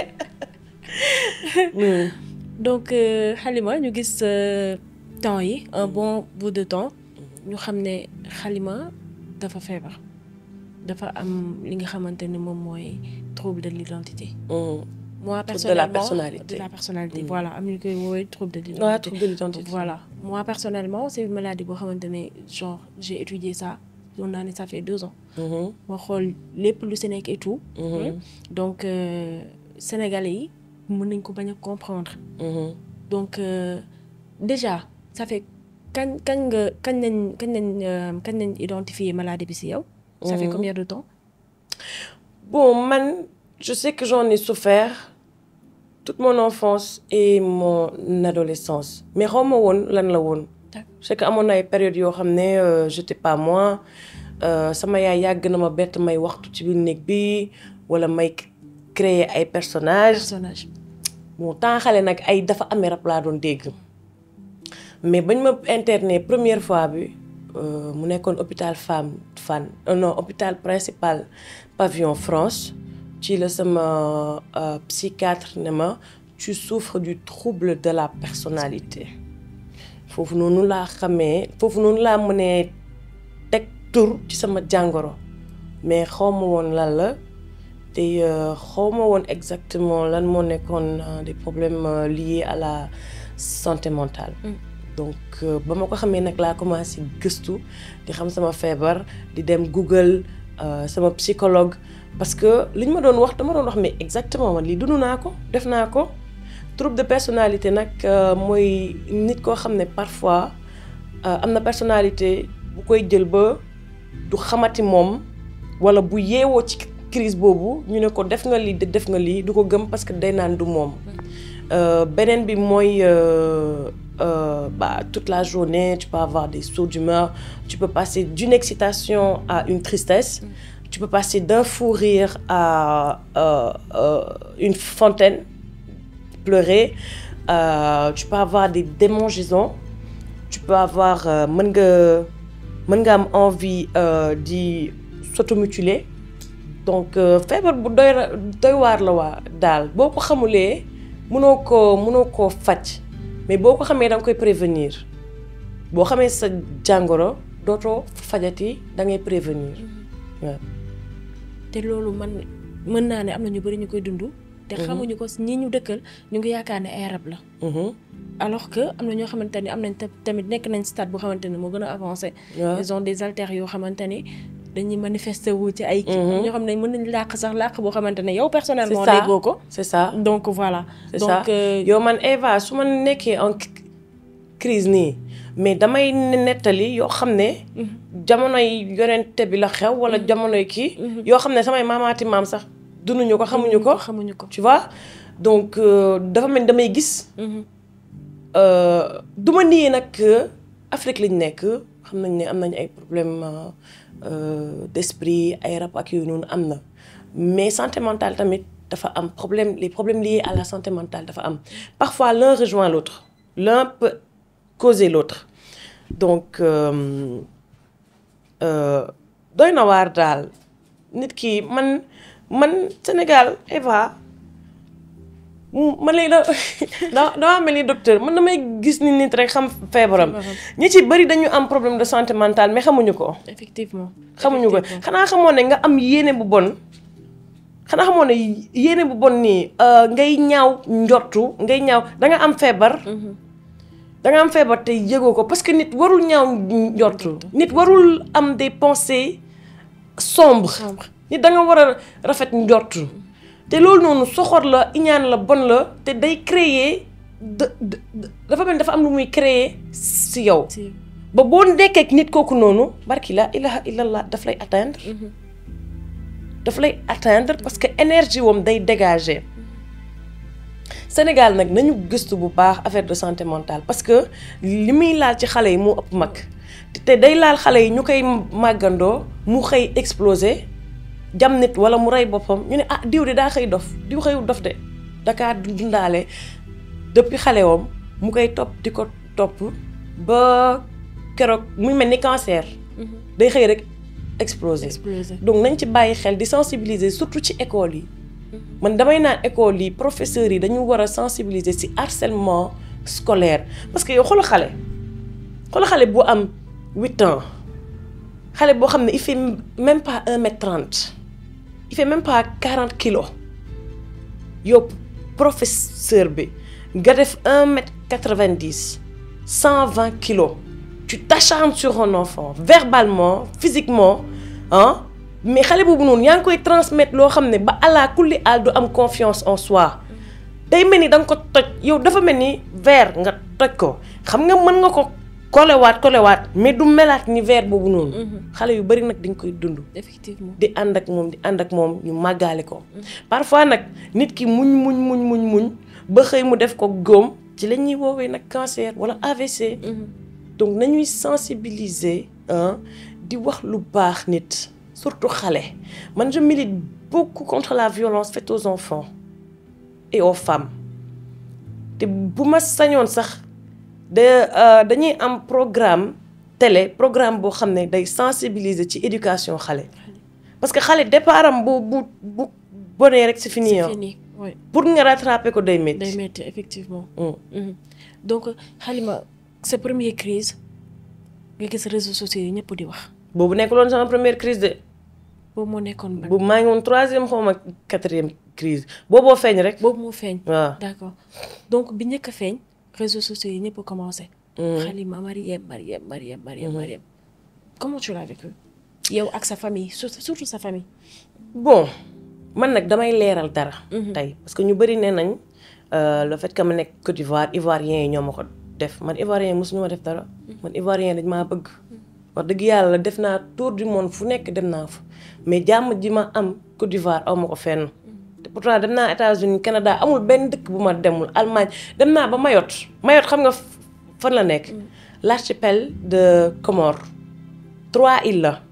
[SPEAKER 2] donc euh, Halima ñu gis euh, temps yi un bon bout de temps ñu xam ne Halima dafa feebar dafa am li nga xamante ne moom mooy trouble de l'identité moi
[SPEAKER 1] Trouble de la
[SPEAKER 2] personnellement
[SPEAKER 1] personnalité.
[SPEAKER 2] de la personnalité voilà am ñu koy woowee trouble de l'identité
[SPEAKER 1] waaw trouble de l'identité
[SPEAKER 2] voilà moi personnellement c'est une maladie boo xamante ne genre j'ai étudié ça yoon naa ne ça fait deux ans
[SPEAKER 1] Mhm,
[SPEAKER 2] ma xool lépp lu si nekk et tout
[SPEAKER 1] mhm,
[SPEAKER 2] donc euh, sénégalais yi mën nañ ko bañ a comprendre
[SPEAKER 1] mhm.
[SPEAKER 2] donc euh, déjà ça fait kañ kañ nga kañ nañ kañ nañ euh, kañ nañ identifier maladie bi si yow ça fait
[SPEAKER 1] Mhm.
[SPEAKER 2] combien de temps
[SPEAKER 1] Bon, man, je sais que j'en ai souffert toute mon enfance et mon adolescence. Mais xawma woon lan la woon.
[SPEAKER 2] D'accord.
[SPEAKER 1] Je sais que amoon na ay période yoo xam ne euh, j'étais pas moi Euh, sama yaay yàgg na ma bett may waxtu ci biir néeg bi wala may créer ay personnages.
[SPEAKER 2] personnage
[SPEAKER 1] bon temps xale nag ay dafa amee rab laa doon dégg mais bañ ma interné première fois bi euh, mu nekkoon hôpital femme fan euh, non hôpital principal pavillon France ci la sama euh, psychiatre ne ma tu souffres du trouble de la personnalité foofu noonu laa xamee foofu noonu laa mënee teg tur ci sama jàngoro mais xaw ma woon lan la te xaw ma woon exactement lan moo nekkoon euh, des problèmes euh, liés à la santé mentale. donc euh, ba ma ko xamee nag laa commencé gëstu di xam sama feebar di dem Google euh, sama psychologue parce que li ñu ma doon wax dama doon wax mais exactement man lii dund naa ko def naa ko trouble de personnalité nag euh, mooy nit koo xam ne parfois euh, am na personnalité bu koy jël ba du xamati moom wala bu yeewoo ci crise boobu ñu ne ko def nga lii def nga lii du ko gëm parce que day naan du moom Euh, beneen bi mooy euh, euh, bah, toute la journée tu peux avoir des sauts d'humeur tu peux passer d'une excitation à une tristesse tu peux passer d'un fou rire à euh, euh, une fontaine pleurer Euh, tu peux avoir des démangeaisons tu peux avoir euh, mën nga mën nga am envie euh, di s'automutiler donc euh, feebar bu doy ra- doy waar la waa daal boo ko xamulee mënoo koo mënoo koo faj mais boo ko xamee da nga koy prévenir boo xamee sa jàngoro dootoo fajati da ngay prévenir waaw.
[SPEAKER 2] te loolu man mën naa ne am na ñu bari ñu koy dund te xamuñu ko ñi ñu dëkkal ñu ngi yaakaar ne ay rab la
[SPEAKER 1] Mhm.
[SPEAKER 2] alors que am na ñoo xamante ni am nañ ta- tamit nekk nañ stade boo xamante ni moo gën a avancé
[SPEAKER 1] waaw.
[SPEAKER 2] ils ont des alters yoo xamante ni dañuy manifester wu ci ay kii ñoo xam ne mën nañ làq sax làq boo xamante ne yow personnellement
[SPEAKER 1] C'est ça.
[SPEAKER 2] déggoo ko
[SPEAKER 1] c'est ça
[SPEAKER 2] donc voilà
[SPEAKER 1] c'est
[SPEAKER 2] donc
[SPEAKER 1] ça
[SPEAKER 2] euh,
[SPEAKER 1] yow man Eva su ma nekkee en c- crise nii mais damay nettali yoo xam ne jamonoy yonente bi la xew wala jamonoy kii yoo xam ne samay maamaati maam sax dunduñu ko xamuñu ko
[SPEAKER 2] xamuñu ko
[SPEAKER 1] tu vois donc euh, dafa mel ni damay gis
[SPEAKER 2] Mhm.
[SPEAKER 1] euh, du ma nii nag que Afrique lañ nekk xam nañ ne am nañ ay problème euh, d'esprit ay rab ak yooyu noonu am na mais santé mentale tamit dafa am problème les problèmes liés à la santé mentale dafa am parfois l'un rejoint l'autre l'un peut causer l'autre donc euh, euh, doy na waar daal nit ki man man Sénégal Eva man léegi da da dama mel ni docteur man damay gis ni nit rek xam feebaram ñi ci bëri dañu am problème de santé mentale mais xamuñu ko
[SPEAKER 2] effectivement
[SPEAKER 1] xamuñu ko
[SPEAKER 2] Effectivement.
[SPEAKER 1] xanaa xamoon ne nga am yéene bu bon xanaa xamoon ne yéene bu bon nii euh, ngay ñaaw njortu ngay ñaaw da nga am feebar
[SPEAKER 2] Mhm.
[SPEAKER 1] da nga am feebar te yëgoo ko parce que nit warul ñaaw njortu nit warul am des pensées sombres
[SPEAKER 2] Sombre.
[SPEAKER 1] nit da nga war a rafet njortu te loolu noonu soxor la iñaan la bon la te day créer de de- de- dafa mel ni dafa am lu muy créer si yow
[SPEAKER 2] si
[SPEAKER 1] ba boo nekkee ak nit kooku noonu barki la ilaha illallah daf lay atteindre
[SPEAKER 2] Mhm.
[SPEAKER 1] daf lay atteindre parce que énergie wam day dégager Sénégal nag nañu gëstu bu baax affaire de santé mentale parce que li muy laal ci xale yi moo ëpp mag te day laal xale yi ñu koy màggandoo mu xëy exploser jam nit wala mu rey boppam ñu ne ah diw de daa xëy dof diw xëyul dof de dakaa dundaale depuis xale woom mu koy topp di ko topp ba keroog muy mel ni cancer day xëy rek exploser
[SPEAKER 2] explosé
[SPEAKER 1] donc nañ ci bàyyi xel di sensibiliser surtout ci école yi man damay naan école yi professeurs yi dañu war a sensibiliser ci harcèlement scolaire parce que yow xoolal xale xoolal xale bu am huit ans xale boo xam ne il fait même pas un mètre trente il fait même pas quarante kilos yow professeur bi nga def un mètre quatre vingt dix cent vingt kilos tu t'acharnes sur un enfant verbalement physiquement ah mais xale boobu noonu yaa ngi koy transmettre loo xam ne ba allah kulli aal du am confiance en soi day mel ni da nga ko toj yow dafa mel ni verre nga toj ko xam nga mën nga ko kolewaat kolewaat mais du melaat ni verre boobu noonu. xale yu bari nag dañ koy dund.
[SPEAKER 2] effectivement
[SPEAKER 1] di ànd ak moom di ànd ak moom ñu màggaale ko. parfois nag nit ki muñ muñ muñ muñ muñ ba xëy mu def ko góom ci la ñuy woowee nag cancer wala AVC. donc nañuy sensibiliser ah di wax lu baax nit surtout xale man je milite beaucoup contre la violence faite aux enfants et aux femmes te bu ma sañoon sax de dañuy am programme télé programme boo xam ne day sensibiliser ci éducation xale parce que xale départ am bu bu bu bonee rek c'est fini
[SPEAKER 2] c'est
[SPEAKER 1] ah
[SPEAKER 2] fini oui
[SPEAKER 1] pour nga rattraper ko day
[SPEAKER 2] day
[SPEAKER 1] métti.
[SPEAKER 2] métti effectivement
[SPEAKER 1] Mm.
[SPEAKER 2] Mhm. donc Halima sa première crise nga gis réseaux sociaux yi ñëpp di wax
[SPEAKER 1] boobu nekkuloon sama première crise de
[SPEAKER 2] boobu moo nekkoon ban
[SPEAKER 1] boobu maa ngi woon troisième xaw ma quatrième crise booboo feeñ rek.
[SPEAKER 2] boobu moo feeñ
[SPEAKER 1] waaw
[SPEAKER 2] d'accord donc bi njëkk a feeñ réseaux sociaux yi ñëpp a commencé Halima Mariem Mariem Mariem Mariem Mariem comment tu l'as vécu yow ak sa famille surtout surtout sa famille
[SPEAKER 1] bon man nag damay leeral dara. tey parce que ñu bëri nee nañ euh, le fait que ma nekk Côte d'Ivoire Ivoiriens yi ñoo ma ko def man Ivoirien mosuñu ma def dara. man Ivoirien dañ maa bëgg. wax dëgg yàlla def naa tour du monde fu nekk dem naa fa mais jàmm ji ma am Côte d'Ivoire aw ma ko fenn. te pourtant dem naa États-Unis Canada amul benn dëkk bu ma demul Allemagne dem naa ba Mayotte Mayotte xam nga f- fan la nekk. l'archipel de Comores trois îles la.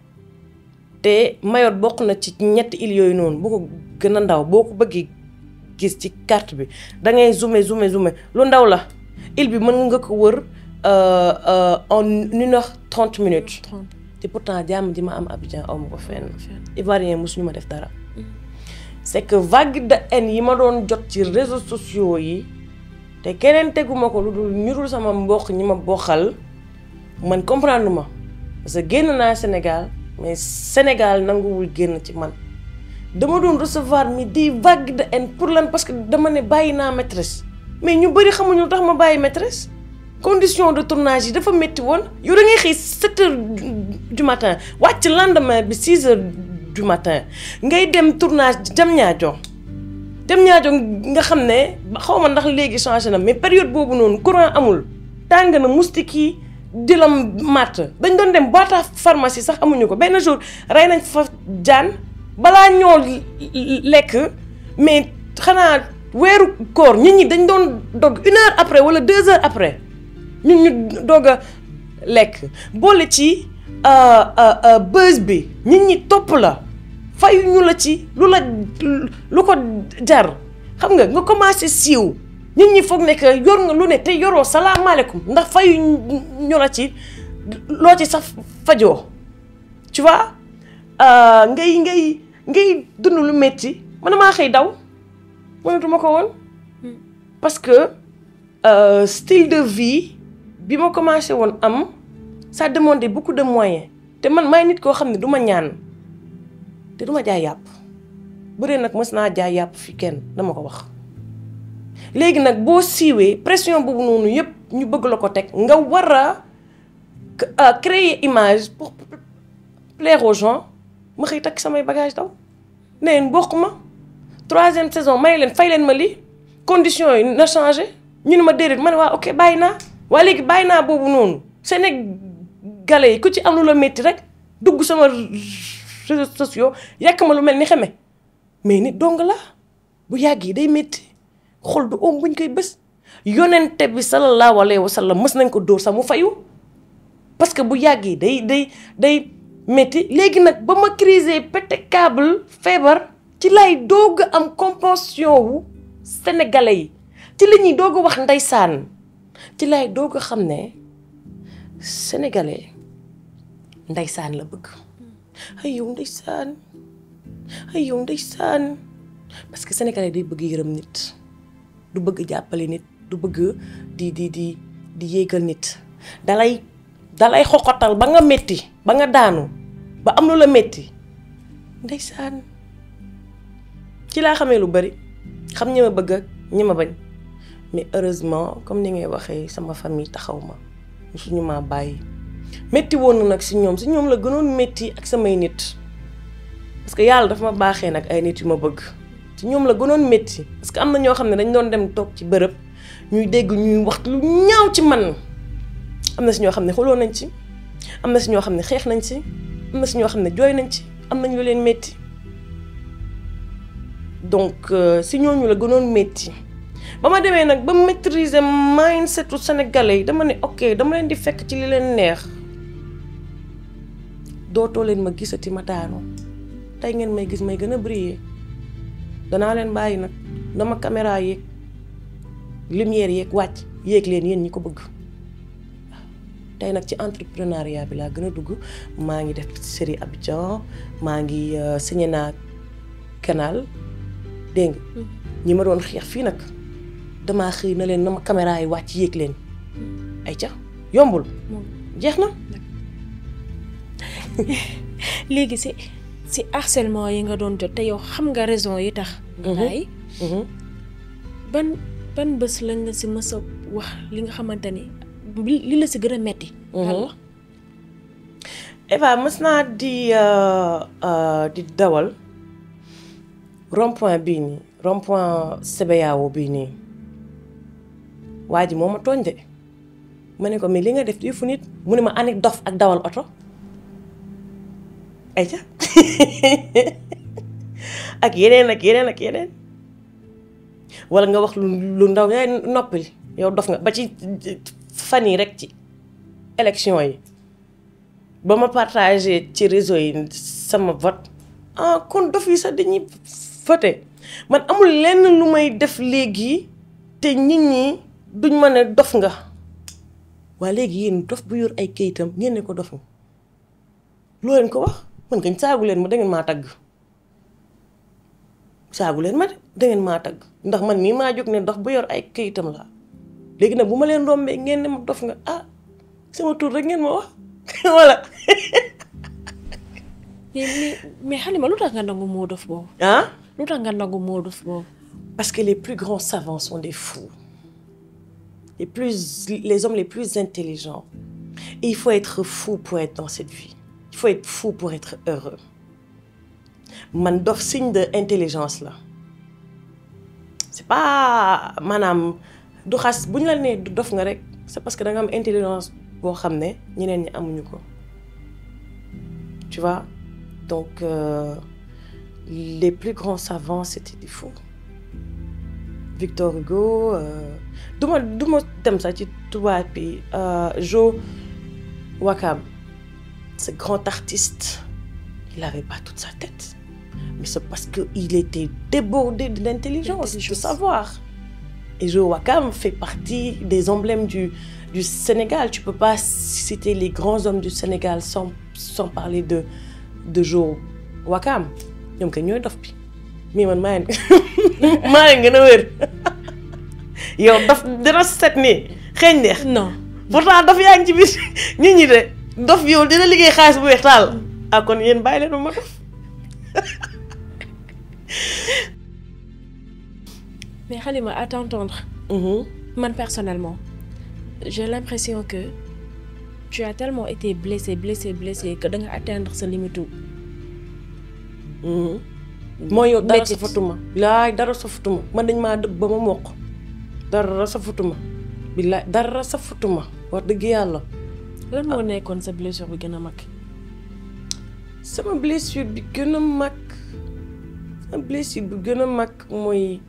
[SPEAKER 1] te Mayotte bokk na ci ñetti îles yooyu noonu bu ko gën a ndaw boo ko bëggee gis ci carte bi da ngay zoomer zoomer zoomer lu ndaw la île bi mën nga ko wër euh, euh, en une heure trente minutes.
[SPEAKER 2] 30
[SPEAKER 1] te pourtant jàmm ji ma am Abidjan aw ma ko fenn. Ivoirien mosuñu ma def dara. c'est que vague de haine yi ma doon jot ci réseaux sociaux yi te keneen teguma ko lu dul ñu dul sama mbokk ñi ma bokkal man comprendre ma parce que génn naa Sénégal mais Sénégal nanguwul génn ci man dama doon recevoir mi di vague de haine pour lan parce que dama ne bàyyi naa maîtresse mais ñu bëri xamuñu lu tax ma bàyyi maîtresse condition de tournage yi dafa métti woon yow da ngay xëy 7 heures du matin wàcc lendemain bi 6 heures du matin ngay dem tournage jam ñaajo dem ñaajo nga xam ne xaw ma ndax léegi changé na mais période boobu noonu courant amul tàng na moustique yi di la màtt dañ doon dem boîte à pharmacie sax amuñu ko benn jour rey nañ fa jaan balaa ñoo lekk mais xanaa weeru koor nit ñi dañ doon dog une heure après wala deux heures après ñun ñu doog a lekk boole ci buzz bi nit ñi topp la fayu ñu la ci lu la lu ko jar xam nga nga commencé siiw nit ñi foog ne que yor nga lu ne te yoroo salaamaaleykum ndax fayu ñu la ci loo ci sax fajoo tu vois ngay ngay ngay dund lu metti man maa xëy daw mënatuma ko woon parce que euh, style de vie bi ma commencé woon am ça demandait beaucoup de moyens te man maay nit koo xam ne du ma ñaan te du ma jaay yàpp bëree nag mës naa jaay yàpp fi kenn dama ko wax léegi nag boo siiwee pression boobu noonu yëpp ñu bëgg la ko teg nga war a créer image pour plaire aux gens ma xëy takk samay bagage daw ne leen bokk ma troisième saison may leen fay leen ma lii conditions yi na changé ñu ne ma déedéet ma ne waa ok bàyyi naa waa léegi bàyyi naa boobu noonu Sénégalais yi ku ci am lu la métti rek dugg sama réseaux sociaux yàq ma lu mel ni xeme mais nit dong la bu yàgg yi day métti xol du oom buñ koy bés yonente bi sallallahu alayhi wa sallam mës nañ ko dóor sax mu fayu parce que bu yàgg yi day day day métti léegi nag ba ma crisé pété câble feebar ci lay doog am compassion wu sénégalais yi ci la ñuy doog a wax ndeysaan ci lay doog a xam ne sénégalais ndeysaan la bëgg ay yow ndeysaan ay yow ndeysaan parce que sénégalais day bëgg yërëm nit du bëgg jàppale nit du bëgg di di di di yéegal nit dalay dalay xoxotal ba nga metti ba nga daanu ba am lu la metti ndeysaan ci laa xamee lu bari xam ñi ma bëgg ak ñi ma bañ mais heureusement comme ni ngay waxee sama famille taxaw ma suñu maa bàyyi métti woon na nag si ñoom si ñoom la gënoon métti ak samay nit parce que yàlla dafa ma baaxee nag ay nit yu ma bëgg ci ñoom la gënoon métti parce que am na ñoo xam ne dañ doon dem toog ci bërëb ñuy dégg ñuy wax lu ñaaw ci man am na si ñoo xam ne xuloo nañ ci am na si ñoo xam ne xeex nañ ci am na si ñoo xam ne jooy nañ ci am nañ lu leen métti donc si ñooñu la gënoon métti ba ma demee nag ba maîtriser mindsetu sénégalais yi dama ne ok dama leen di fekk ci li leen neex dootoo leen ma gisati ma daanu tey ngeen may gis may gën a briller danaa leen bàyyi nag dama caméra yeeg lumière yeeg wàcc yéeg leen yéen ñi ko bëgg tey nag ci entrepreneuriat bi laa gën a dugg maa ngi def série Abidjan maa ngi signé naa canal dégg nga ñi ma doon xeex fii nag damaa xëy na leen na ma caméra yi wàcc yéeg leen ay ca yombul jeex na
[SPEAKER 2] léegi si si harcèlement yi nga doon jot te yow xam nga raison yi tax nga bàyyi ban ban bés lañ la si mës a wax li nga xamante ni li la si gën a metti
[SPEAKER 1] Eva mës naa di di dawal rond point bii nii rond point CBAO bii nii waa ji moo ma tooñ de ma ne ko mais li nga def yëfu nit mu ne ma anik dof ak dawal oto ayca ak yeneen ak yeneen ak yeneen wala nga wax lu lu ndaw yaay noppil yow dof nga ba ci fan yi rek ci élection yi ba ma partagé ci réseau yi sama vote ah kon dof yi sax dañuy voté man amul lenn lu may def léegi te nit ñi duñ ma ne dof nga waa léegi yéen dof bu yor ay kayitam ngeen ne ko dof nga loo leen ko wax man kañ saagu leen ma dangeen maa tagg saagu leen ma de dangeen maa tagg ndax man mii maa jóg ne dof bu yor ay kayitam la léegi nag bu ma leen rombee ngeen ne ma dof nga ah sama tur rek ngeen ma wax voilà.
[SPEAKER 2] mais mais Halima lu tax nga nangu moo dof boobu.
[SPEAKER 1] ah.
[SPEAKER 2] lu tax nga nangu moo dof boobu.
[SPEAKER 1] parce que les plus grands savants sont des fous les plus les hommes les plus intelligents et il faut être fou pour être dans cette vie il faut être fou pour être heureux man dof signe de intelligence la c'est pas maanaam du xas bu ñu la nee du dof nga rek c'est parce que da nga am intelligence boo xam ne ñeneen ñi amuñu ko tu vois donc euh, les plus grands savants c'était des fous Victor Hugo du ma du ma dem sax ci tubaab bi Jo Wakam ce grand artiste il avait pas toute sa tête mais c'est parce que il était débordé de l'intelligence de savoir et Jo Wakam fait partie des emblèmes du du Sénégal tu peux pas citer les grands hommes du Sénégal sans sans parler de de Jo Wakam ñoom kay ñooy dof bi mais man maa ngi maa ngi gën a wér yow dof dina set nii xeeñ neex.
[SPEAKER 2] non
[SPEAKER 1] pourtant dof yaa ngi ci biir nit ñi de dof yow dina liggéey xaalis bu weex taal ah kon yéen bàyyi leen ma dof.
[SPEAKER 2] mais Halima à t'entendre. man personnellement j'ai l'impression que tu as tellement été blessé blessé blessé que da nga atteindre sa limite.
[SPEAKER 1] mooy yow dara safatuma bilaay dara safatuma man dañ maa dëbb ba ma mokk dara safatuma bilaay dara safatuma wax dëgg yàlla
[SPEAKER 2] lan moo nekkoon sa blessure bi gën a mag
[SPEAKER 1] sama blessure bi gën a mag sama blessure bi gën a mag mooy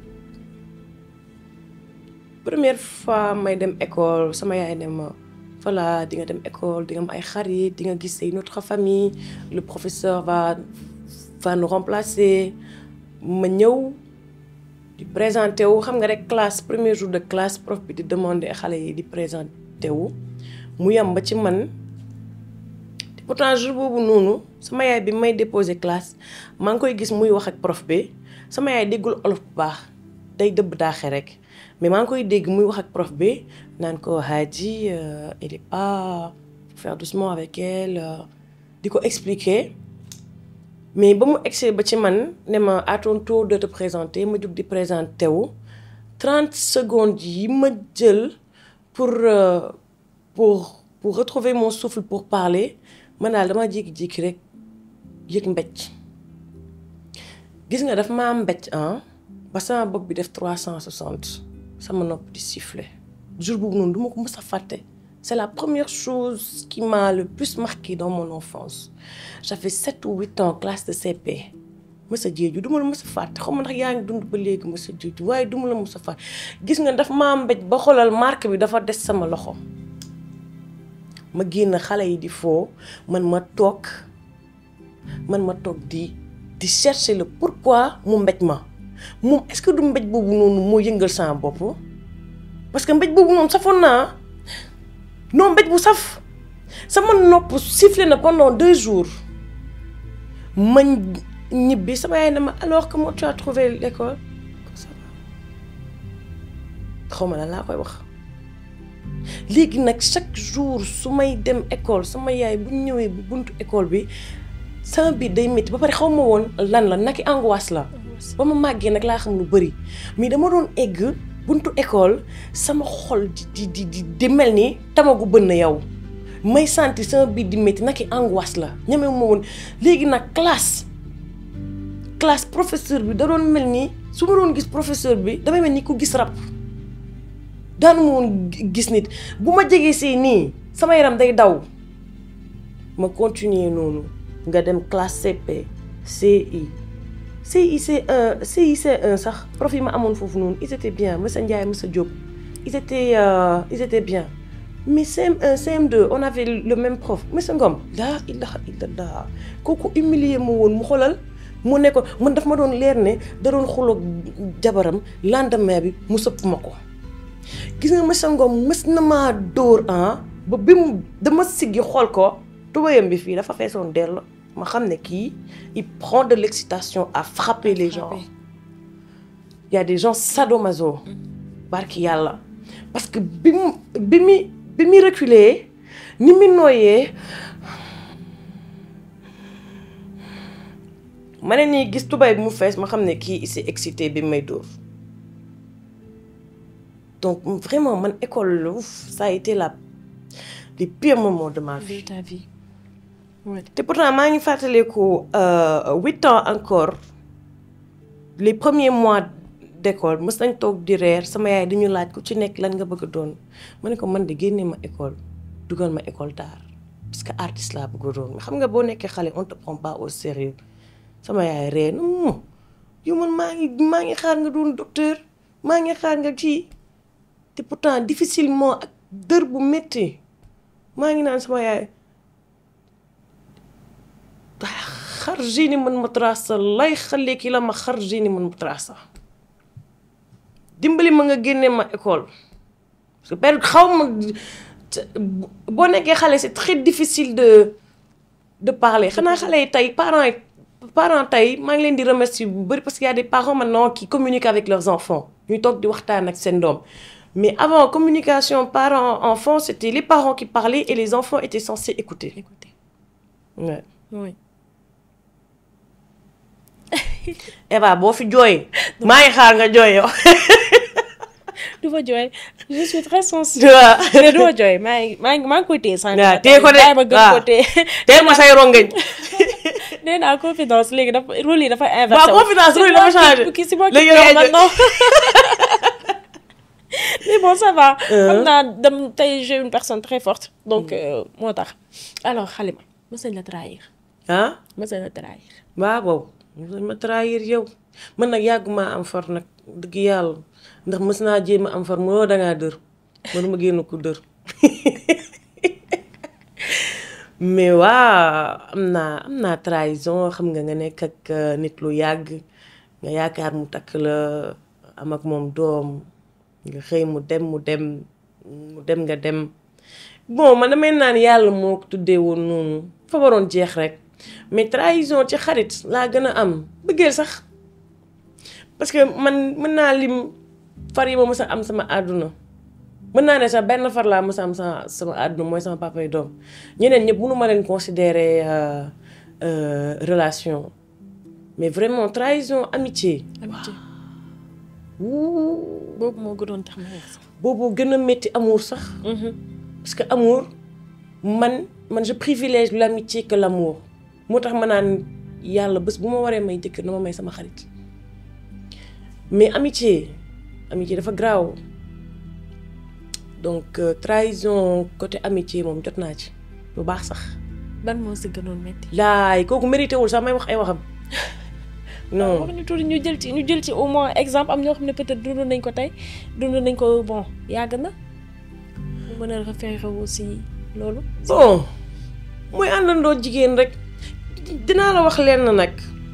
[SPEAKER 1] première fois may dem école sama yaay ne ma voilà di nga dem école di nga am ay xarit di nga gis say notre famille le professeur va va nous remplacer ma ñëw di présenté wu xam nga rek classe premier jour de classe prof bi di demander xale yi di présenté wu mu yam ba ci man te pourtant jour boobu noonu sama yaay bi may déposé classe maa ngi koy gis muy wax ak prof bi sama yaay déggul olof bu baax day dëbb daaxe rek mais maa ngi koy dégg muy wax ak prof bi naan ko Hadi elle est pas faut faire doucement avec elle di ko expliquer mais ba mu egsee ba ci man ne ma à ton tour de te présenter ma jug di présenté wu 30 secondes yi ma jël pour pour pour retrouver mon souffle pour parler man daal dama jékki-jékki rek yëg mbécc gis nga daf maa mbécc ah ba sama bopp bi def 360 sama nopp di siffler jour boobu noonu du ma ko mës a fàtte c'est la première chose qui m'a le plus marqué dans mon enfance j'avais sept ou huit ans classe de CP mësa jeeju du ma la mës a fàtte xaw ma ndax yaa ngi dund ba léegi mësa jeeju waaye du ma la mës a fàtte gis nga daf maa mbéj ba xoolal marque bi dafa des sama loxo ma génn xale yi di foo man ma toog man ma toog di di chercher le pourquoi mu mbéj ma moom est-ce que du mbéj boobu noonu moo yëngal sama bopp parce que mbéj boobu noonu safoon naa non mbéj bu saf sama nopp sifflé na pendant deux jours ma ñibbi sama yaay ne ma alors comment tu as trouvé l'école ça va xaw ma lan laa koy wax léegi nag chaque jour su may dem école sama yaay bu ñëwee bu buntu école bi sama biir day métti ba pare xaw ma woon lan la naki angoisse la ba ma màggee nag laa xam lu bëri mais dama doon egg buntu école sama xol di di di di mel ni tamagu bënn yow may sentir sama biir di métti naki angoisse la ñeme ma woon léegi nag classe classe professeur bi da doon mel ni su ma doon gis professeur bi damay mel ni ku gis rab daanu ma woon gis nit bu ma jegee see nii sama yaram day daw ma continuer noonu nga dem classe CP CI CI C1 CI C1 sax prof yi ma amoon foofu noonu ils étaient bien monsieur Ndiaye monsieur Diop ils étaient euh, ils étaient bien mais CM1 CM2 on avait le même prof monsieur Ngom laa ilaha illallah kooku humilier ma woon mu xoolal mu ne ko man daf ma doon leer ne da doon xuloog jabaram lendemain bi mu sëpp ma ko gis nga monsieur Ngom mës na maa dóor ah ba bi mu dama siggi xool ko tubayam bi fii dafa feesoon dell ma xam ne kii il prend de l'excitation à frapper les gens il y a des gens sadomaso barki yàlla parce que bi mu bi mu bi mu reculer ni mu nooyee ma ne nii gis tubay bi mu fees ma xam ne kii il s'est excité bi may dóor donc vraiment man école ouf ça a été la les pires moments de ma vie
[SPEAKER 2] de ta vie ouais.
[SPEAKER 1] te pourtant maa ngi fàttaliku huit ans encore les premiers mois d'école mës nañ toog di reer sama yaay dañu laaj ku ci nekk lan nga bëgg a doon ma ne ko man de génne ma école dugal ma école d'art parce que artiste laa bëgg a doon mais xam nga boo nekkee xale on te prend pas au sérieux sama yaay ree na mu yow man maa ngi maa ngi xaar nga doon docteur maa ngi xaar nga kii te pourtant difficilement ak dër bu métti maa ngi naan sama yaay xarjini man madrasa lay xale ki la ma xarjini man madrasa dimbali ma nga génne ma école parce que période xaw ma boo nekkee xale c'est très difficile de de parler xanaa xale yi tey parents yi parents tey maa ngi leen di remercier bu bëri parce qu'il y a des parents maintenant qui communiquent avec leurs enfants ñuy toog di waxtaan ak seen doom mais avant communication parents enfants c'était les parents qui parlaient et les enfants étaient censés écouter
[SPEAKER 2] écoutez
[SPEAKER 1] ouais.
[SPEAKER 2] oui
[SPEAKER 1] Eva boo fi jooy maa ngi xaar nga jooy yow
[SPEAKER 2] du ma jooy je suis très sensible
[SPEAKER 1] tu vois
[SPEAKER 2] mais du ma jooy maa ngi maa ngi maa ngi koy téye sànq
[SPEAKER 1] waaw téye ko de
[SPEAKER 2] bàyyi ma gën
[SPEAKER 1] waaw
[SPEAKER 2] ko téye
[SPEAKER 1] teel ma say rongañ
[SPEAKER 2] nee naa confidence léegi dafa rôle yi dafa inversé
[SPEAKER 1] waaw confidence rôle yi dafa changé
[SPEAKER 2] kii si moo
[SPEAKER 1] léegi
[SPEAKER 2] kii
[SPEAKER 1] yow
[SPEAKER 2] maintenant mais bon ça va xam naa dem tey j'ai une personne très forte donc euh, moo tax alors Halima mës nañ la trahir
[SPEAKER 1] ah
[SPEAKER 2] mës nañ la trahir
[SPEAKER 1] waaw boobu mos ma trahir yow man nag yàgguma am far nag dëgg yàlla ndax mës naa jéem a am far moo dangaa dër mënuma génn ku dër mais waa am naa am naa trahison xam nga nga nekk ak nit lu yàgg nga yaakaar mu takk la am ak moom doom nga xëy mu dem mu dem mu dem nga dem bon man damay naan yàlla moo ko tuddee woon noonu fa waroon jeex rek mais trahison ci xarit laa gën a am bëggeel sax parce que man mën naa lim far yi ma mës a am sama àdduna mën naa ne sax benn far laa mës a am sama sama àdduna mooy sama papa yi doom ñeneen ñëpp mënu ma leen considérer relation mais vraiment trahison amitié.
[SPEAKER 2] amitié
[SPEAKER 1] wuu
[SPEAKER 2] boobu moo gënoon tax ma wax sax.
[SPEAKER 1] boobu gën a métti amour sax. parce que amour man man je privilège l'amitié que l'amour moo tax ma naan yàlla bés bu ma waree may jëkkër na ma may sama xarit mais amitié amitié dafa graaw donc euh, trahison côté amitié moom jot naa ci bu baax sax
[SPEAKER 2] ban moo si gënoon métti.
[SPEAKER 1] laay kooku mérité wul sax may wax ay waxam non
[SPEAKER 2] wax ñu tuuti ñu jël ci ñu jël ci au moins exemple am ñoo xam ne peut-être dund nañ ko tey dund nañ ko bon yàgg na mu mën a référé aussi loolu.
[SPEAKER 1] bon mooy àndandoo jigéen rek dinaa la wax lenn nag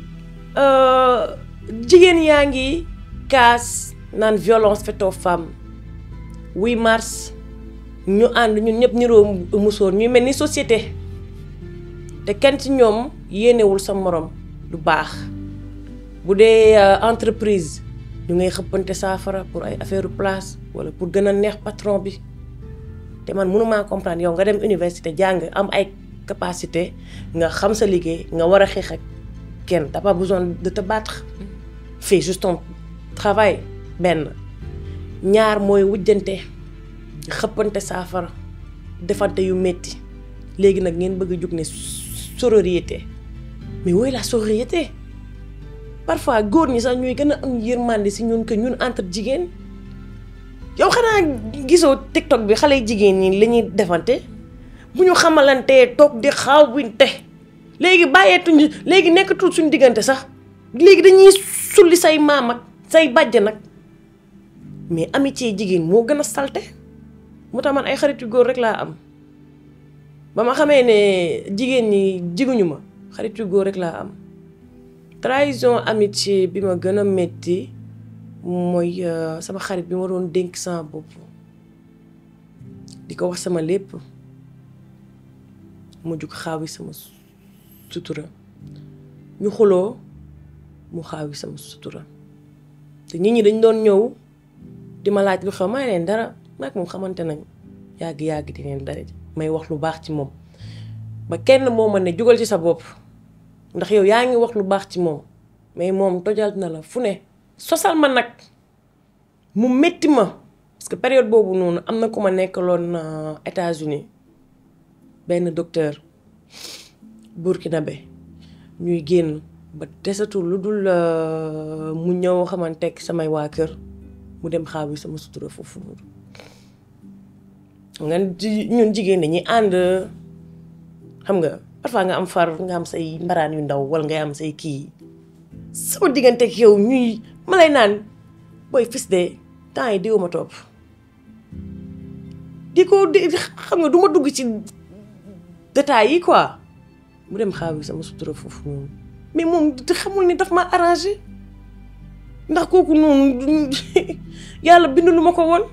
[SPEAKER 1] jigéen yaa ngi kaas naan violence faite aux femmes 8 mars ñu ànd ñun ñëpp niroo musóor ñuy mel ni société te kenn ci ñoom yéenewul sa morom lu baax bu dee entreprise ñu ngay xëppante saafara pour ay affaire place wala pour gën a neex patron bi te man mënumaa comprendre yow nga dem université jàng am ay capacité nga xam sa liggéey nga war a xeex ak kenn t'as pas besoin de te battre fais juste ton travail benn ñaar mooy wujjante xëppante saafara defante yu metti léegi nag ngeen bëgg a jug ne sororité mais woy la sororité parfois góor ñi sax ñuy gën a am yërmande si ñun que ñun entre jigéen yow xanaa gisoo TikTok bi xale jigéen ñi la ñuy defante bu ñu xamalantee toog di xaawinte léegi bàyyeetuñu léegi nekkatul suñu diggante sax léegi dañuy sulli say maam ak say bàjj nag mais amitié jigéen moo gën a salte moo tax man ay xarit yu góor rek laa am ba ma xamee ne jigéen ñi jiguñu ma xarit yu góor rek laa am trahison amitié bi ma gën a metti mooy sama xarit bi ma doon dénk sama bopp di ko wax sama lépp mu jug xaawi sama sutura ñu xuloo mu xaawi sama sutura te nit ñi dañ doon ñëw di ma laaj lu xew may leen dara maag moom xamante nañ yàgg-yàgg di leen dara may wax lu baax ci moom ba kenn moo ma ne jugal ci sa bopp ndax yow yaa ngi wax lu baax ci moom mais moom tojal na la fu ne sosal ma nag mu métti ma parce que période boobu noonu am na ku ma nekkaloon États-Unis benn docteur burkinabé ñuy génn ba desatul lu dul mu ñëw xamanteeg samay waa kër mu dem xaaw yi sama sutura foofu noonu nga ñun jigéen dañuy ànd xam nga parfois nga am far nga am say mbaraan yu ndaw wala ngay am say kii sama diggante ak yow ñuy ma lay naan booy fis de temps yi diw ma topp di ko di xam nga du ma dugg ci détails yi quoi mu dem xaaw yi sama sutura foofu noonu mais moom di xamul ni daf ma arrangé ndax kooku noonu yàlla bindu lu ma ko woon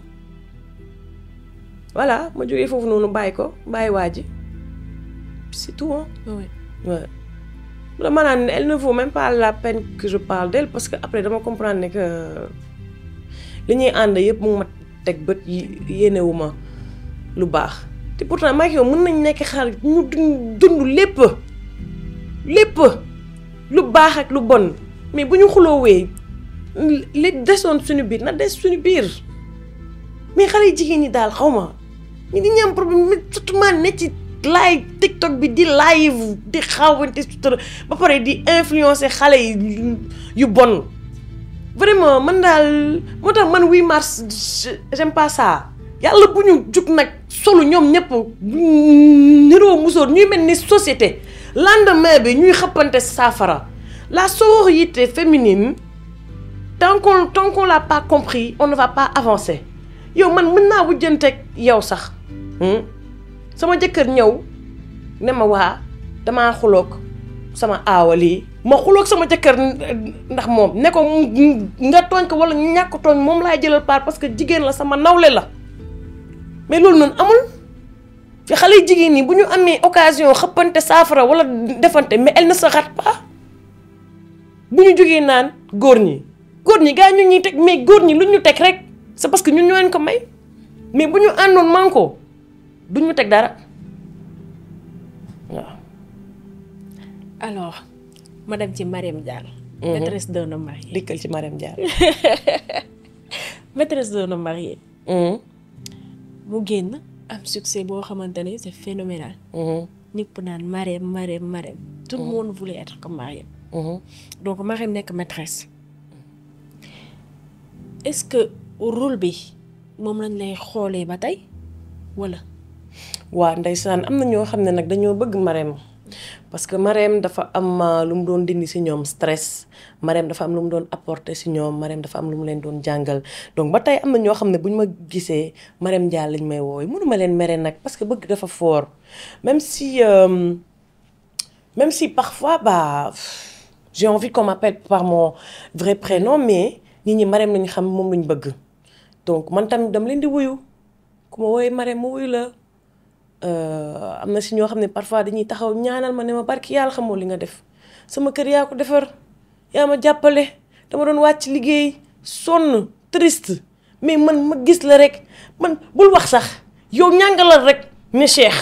[SPEAKER 1] voilà ma jógee foofu noonu bàyyi ko bàyyi waa ji c'est tout hein
[SPEAKER 2] oui.
[SPEAKER 1] ouais dama naan elle ne vaut même pas la peine que je parle d'elle parce que après dama comprendre ne que li ñuy ànd yëpp mu ma teg bët yéenewu ma lu baax te pourtant maa ngi yow mën nañ nekk xarit ñu dund dund lépp lépp lu baax ak lu bon mais bu ñu xuloowee li desoon suñu biir na des suñu biir mais xale yi jigéen ñi daal xaw ma ñi di ñam problème mais surtout maa ne ci live TikTok bi di live di xawante sutura ba pare di influencer xale yi yu bon vraiment man daal moo tax man 8 mars j'aime pas ça yàlla bu ñu jug nag solu ñoom ñëpp niroo musóor ñuy mel ni société lendemain bi ñuy xëppante saafara la sororité féminine tant qu'on tant qu'on l'a pas compris on ne va pas avancer yow man mën naa wujjanteeg yow sax sama jëkkër ñëw ne ma waa damaa xuloog sama aawa lii ma xuloog sama jëkkër ndax moom ne ko nga tooñ ko wala ñàkk tooñ moom laay jëlal part parce que jigéen la sama nawle la mais loolu noonu amul fi xale yu jigéen ñi bu ñu amee occasion xëppante saafara wala defante mais elle ne se rate pas bu ñu jógee naan góor ñi góor ñi gaa ñu ñuy teg mais góor ñi lu ñu teg rek c'est parce que ñun ñoo leen ko may mais bu ñu àndoon manko du ñu teg dara waaw.
[SPEAKER 2] alors ma dem ci Mariam Diallo. maîtresse d'un homme marié.
[SPEAKER 1] dikkal ci Mariam Diallo.
[SPEAKER 2] maîtresse d'un homme marié. mu génn am succès boo xamante ne c'est phénoménal. ñëpp naan Mariam Mariam Mariam. tout le monde voulait être comme Mariam. donc Mariam nekk maîtresse. est-ce que rôle bi moom lañ lay xoolee ba tey wala.
[SPEAKER 1] waa ndeysaan am na ñoo xam ne nag dañoo bëgg Marème parce que Marème dafa am lu mu doon dindi ci ñoom stress Marème dafa am lu mu doon apporter ci ñoom Marème dafa am lu mu leen doon jàngal donc ba tey am na ñoo xam ne bu ñu ma gisee Marème Diallo lañ may wooy mënuma leen mere nag parce que bëgg dafa fort même si euh, même si parfois bah j'ai envie qu'on m'appelle par mon vrai prénom mais nit ñi Marème lañ xam moom lañ bëgg donc man tamit dama leen di wuyu ku ma wooyee Marème ma wuyu la am na si ñoo xam ne parfois dañuy taxaw ñaanal ma ne ma barki yàlla xamoo li nga def sama kër yaa ko defar yaa ma jàppale dama doon wàcc liggéey sonn triste mais man ma gis la rek man bul wax sax yow ñàngalal rek ne Cheikh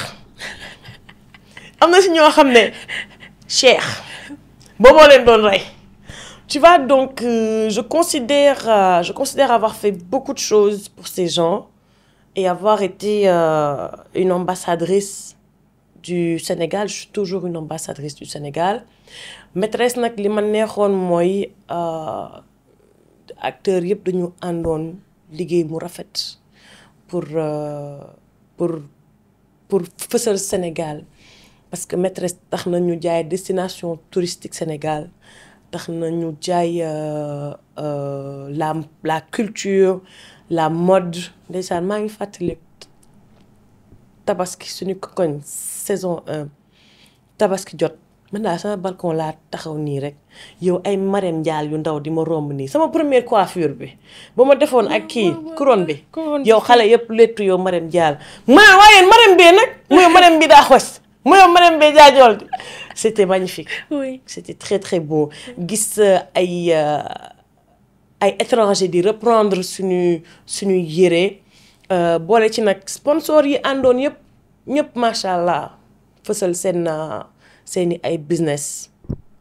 [SPEAKER 1] am na si ñoo xam ne Cheikh booboo leen doon rey tu vois donc euh, je considère euh, je considère avoir fait beaucoup de choses pour ces gens et avoir été euh, une ambassadrice du Sénégal je suis toujours une ambassadrice du Sénégal maîtresse nag li ma neexoon mooy acteurs yëpp dañu àndoon liggéey mu rafet pour pour pour fësal Sénégal parce que maîtresse tax na ñu jaay destination touristique Sénégal tax na ñu jaay la la culture la mode ndeysaan maa ngi fàttali tabaski suñu koñ saison 1 tabaski jot man daal sama balcon laa taxaw nii rek yow ay Marème Diallo yu ndaw di ma romb nii sama première coiffure bi ba ma defoon ak kii couronne bi yow xale yëpp léttu yow Marème Diallo ma waaye Marème bee nag mooy Marème bi daa xos mooy Marème bee jaajool di c'était magnifique
[SPEAKER 2] oui
[SPEAKER 1] c'était très très beau gis ay ay étranger di reprendre suñu suñu yére boole ci nag sponsor yi àndoon yëpp ñëpp macha allah fësal seen seeni ay business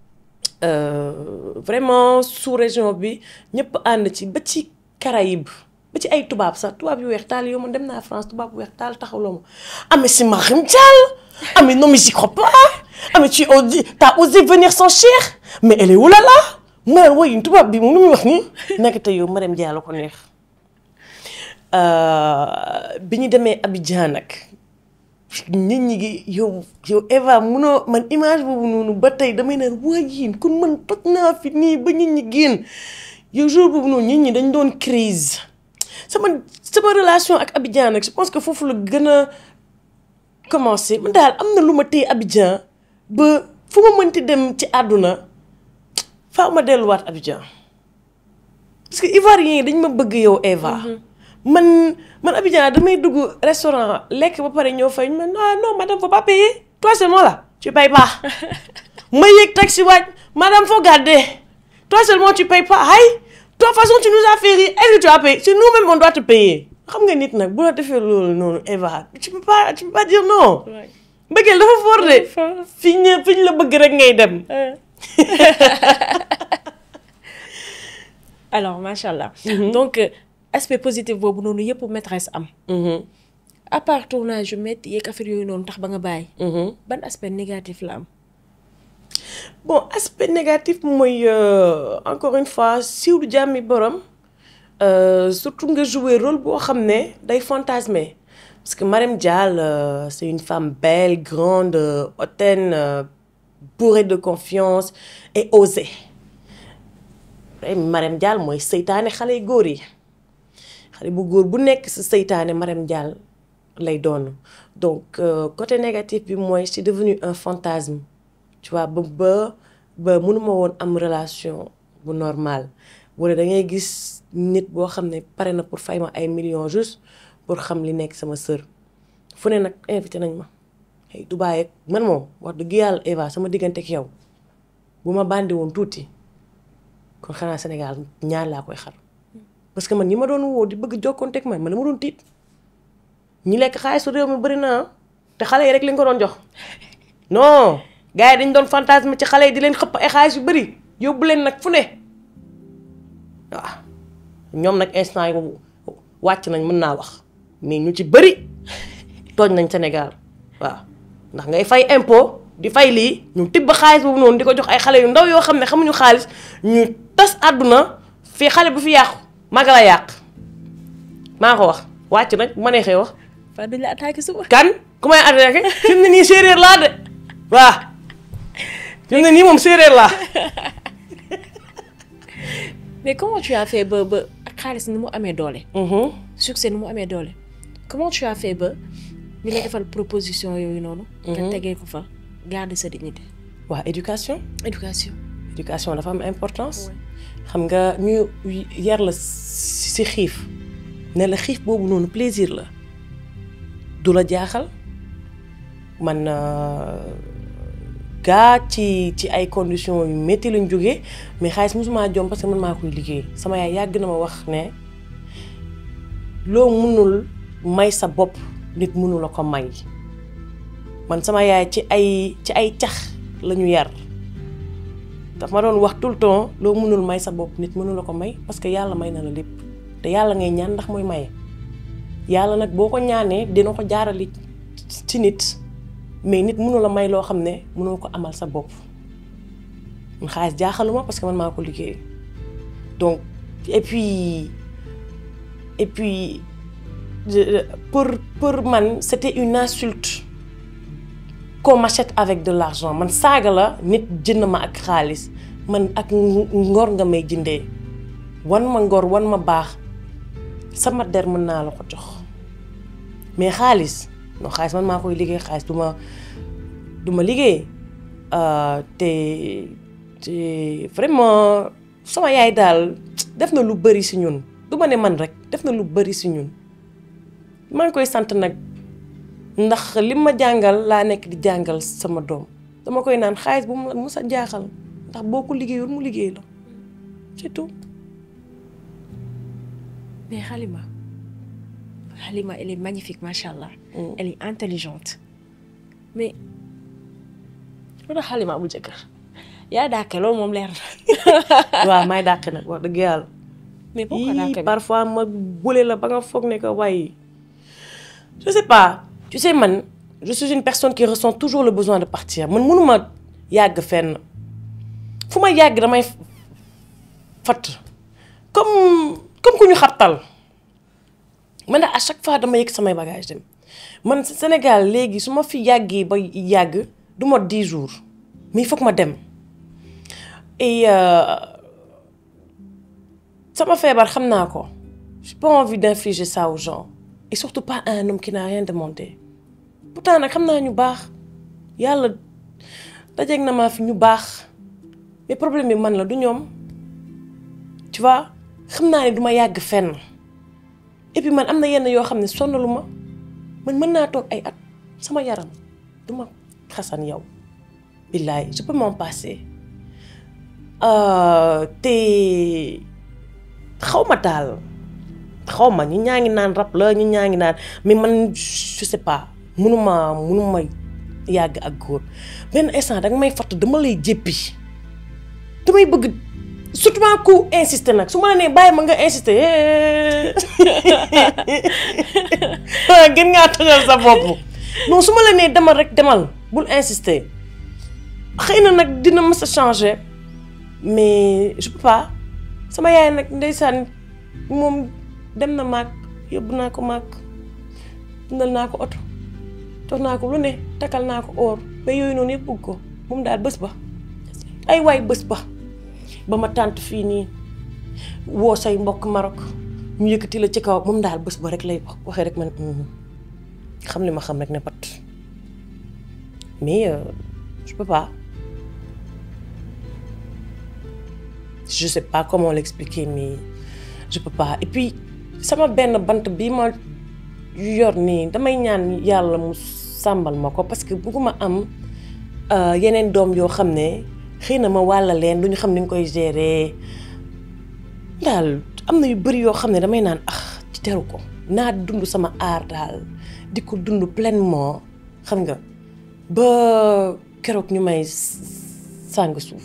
[SPEAKER 1] vraiment sous région bi ñëpp ànd ci ba ci Caraïbes ba ci ay tubaab sax tubaab yu weex taal yow man dem naa France tubaab yu weex taal taxawloo ma ah mais c'est Mariam Diallo ah mais non mais j'y crois pas ah mais tu t'as osé venir sans Cheikh mais elle est où là là ma woy tubaab bi moom lu muy wax nii nekk te yow Marème Diallo ko neex bi ñu demee Abidjan nag nit ñi gi yow yow Eva munoo man image boobu noonu ba tey damay ne waa yéen kon man toj naa fi nii ba nit ñi génn yow jour boobu noonu nit ñi dañ doon crise sama sama relation ak Abidjan nag je pense que foofu la gën a commencé man daal am na lu ma téye Abidjan ba fu ma mënti dem ci àdduna faaw ma delluwaat Abidjan parce que Ivoiriens yi dañ ma bëgg yow Eva. man man Abidjan damay dugg restaurant lekk ba pare ñëw fay ñu ne non non madame faut pas payer toi seulement là tu payes pas. ma yéeg taxi waaj madame faut garder toi seulement tu payes pas ay de toute façon tu nous as fait rire est-ce que tu as payé c'est nous-mêmes on doit te payer. xam nga nit nag bu la defee loolu noonu Eva tu peux pas tu peux pas dire non. mbëggeel dafa fort de. fi ñu fi ñu la bëgg rek ngay dem.
[SPEAKER 2] alors macha allah. donc aspect positif boobu noonu yëpp maîtresse am. à part tournage yu métti yeeg affaire yooyu noonu tax ba nga bàyyi. ban aspect négatif la am.
[SPEAKER 1] bon aspect négatif mooy encore une fois siiw du jàmmi borom surtout nga jouer rôle boo xam ne day fantasmer parce que Marème Diallo c'est une femme belle grande hautaine bourrée de confiance et osée. Marème Diallo mooy seytaane xale yu góor yi xale bu góor bu nekk sa seytaane Marème Diallo lay doon donc côté négatif bi mooy c'est devenu un fantasme tu vois ba ba ba mënuma woon am relation bu normal wala da ngay gis nit boo xam ne pare na pour fay ma ay millions juste pour xam li nekk sama sœur fu ne nag invité nañ ma ay Dubaay ak man moom wax dëgg yàlla Eva sama diggante ak yow bu ma bandi woon tuuti kon xanaa Sénégal ñaar laa koy xar parce que man ñi ma doon woo di bëgg jokkoonteeg man man dama doon tiit ñi lekk xaalisu réew mi bëri na te xale yi rek li nga ko doon jox non gars yi dañ doon fantasme ci xale yi di leen xëpp ay xaalis yu bëri yóbbu leen nag fu ne waaw ñoom nag instant yi wàcc nañ mën naa wax mais ñu ci bëri tooñ nañ Sénégal waaw ndax ngay fay impôt di fay lii ñu tibb xaalis boobu noonu di ko jox ay xale yu ndaw yoo xam ne xamuñu xaalis ñu tas àdduna fii xale bu fi yàqu maga la yàq maa ko wax wàcc nag ma neexee wax
[SPEAKER 2] fa duñ la attaqué suba.
[SPEAKER 1] kan ku may attaqué fi mu ne nii séeréer laa de waaw fi mu ne nii moom séeréer laa
[SPEAKER 2] mais comment tu as fait ba ba ak xaalis ni mu amee doole. succès ni mu amee doole. comment tu as fait ba ñu lay defal proposition yooyu noonu. nga tegee ko fa garder sa dignité.
[SPEAKER 1] waaw éducation
[SPEAKER 2] éducation.
[SPEAKER 1] éducation dafa am importance xam nga ñu yar la si xiif ne la xiif boobu noonu plaisir la du la jaaxal man gaa ci ci ay conditions yu métti lañ jógee mais xaalis mosuma jom parce que man maa koy liggéey sama yaay yàgg na ma wax ne loo mënul may sa bopp nit mënu la ko may man sama yaay ci ay ci ay cax la ñu yar daf ma doon wax tout le temps loo mënul may sa bopp nit mënu la ko may parce que yàlla may na la lépp te yàlla ngay ñaan ndax mooy maye yàlla nag boo ko ñaanee dina ko jaarali ci nit mais nit mënu la may loo xam ne mënoo ko amal sa bopp man xaalis jaaxaluma parce que man maa ko liggéey donc et puis et puis pour pour man c'était une insulte qu'on m'achète avec de l'argent man saaga la nit jënd ma ak xaalis man ak ngor nga may jëndee wan ma ngor wan ma baax sama der mën naa la ko jox mais xaalis non xaalis man maa koy liggéey xaalis du ma du ma liggéey te te vraiment sama yaay daal def na lu bari si ñun du ma ne man rek def na lu bari si ñun maa ngi koy sant nag ndax li ma jàngal laa nekk di jàngal sama doom dama koy naan xaalis bu mu mus a jaaxal ndax boo ko liggéeyul mu liggéey la c'est tout.
[SPEAKER 2] mais Halima Halima elle est magnifique macha allah. elle est intelligente mais lu tax Halima amul jëkkër yaa dàkke loolu moom leer na.
[SPEAKER 1] waaw may dàqe nag wax dëgg yàlla.
[SPEAKER 2] mais pourquoi dàkke
[SPEAKER 1] parfois ma bule la ba nga foog ne que waaye je sais pas. tu sais man je suis une personne qui ressent toujours le besoin de partir man mënuma yàgg fenn fu ma yàgg damay fatt comme comme ku ñu xabtal man à chaque fois dama yëg samay bagage dem man Sénégal léegi su ma fi yàggee ba yàgg du mot dix jours mais il faut que ma dem et sama feebar xam naa ko j'ai pas envie d'infliger ça aux gens et surtout pas un homme qui n'a rien demandé pourtant nag xam naa ñu baax yàlla dajeeg na maa fi ñu baax mais problème bi man la du ñoom tu vois xam naa ne du ma yàgg fenn et puis man am na yenn yoo xam ne sonnalu ma man mën naa toog ay at sama yaram du ma xasan yow billaay je peux m'en passer te xaw ma daal xaw ma ñi ñaa ngi naan rab la ñi ñaa ngi naan mais man je sais pas munuma munuma yàgg ak góor benn instant danga may fatt dama lay jéppi damay bëgg surtout maa ku insister nag su ma la nee bàyyi ma nga insister gën ngaa tojal sa bopp non su ma la nee demal rek demal bul insister xëy na nag dina mës a changer mais je peux pas sama yaay nag ndeysaan moom dem na maag yóbbu naa ko maag dundal naa ko oto jox naa ko lu ne takkal naa ko or ba yooyu noonu yëpp bëgg ko moom daal bés ba ay waay bés ba ba ma tànt fii nii woo say mbokk Maroc ñu yëkkati la ci kaw moom daal bés ba rek lay wax waxee rek man xam li ma xam rek ne pat mais je peux pas je sais pas comment l'expliquer mais je peux pas et puis sama benn bant bi ma yor nii damay ñaan yàlla mu sàmbal ma ko parce que bëgguma am yeneen doom yoo xam ne xëy na ma wàlla leen duñu xam ni ñu koy gérer daal am na yu bari yoo xam ne damay naan ah ci teru ko naa dund sama aar daal di ko dund pleinement xam nga ba keroog ñu may sàng suuf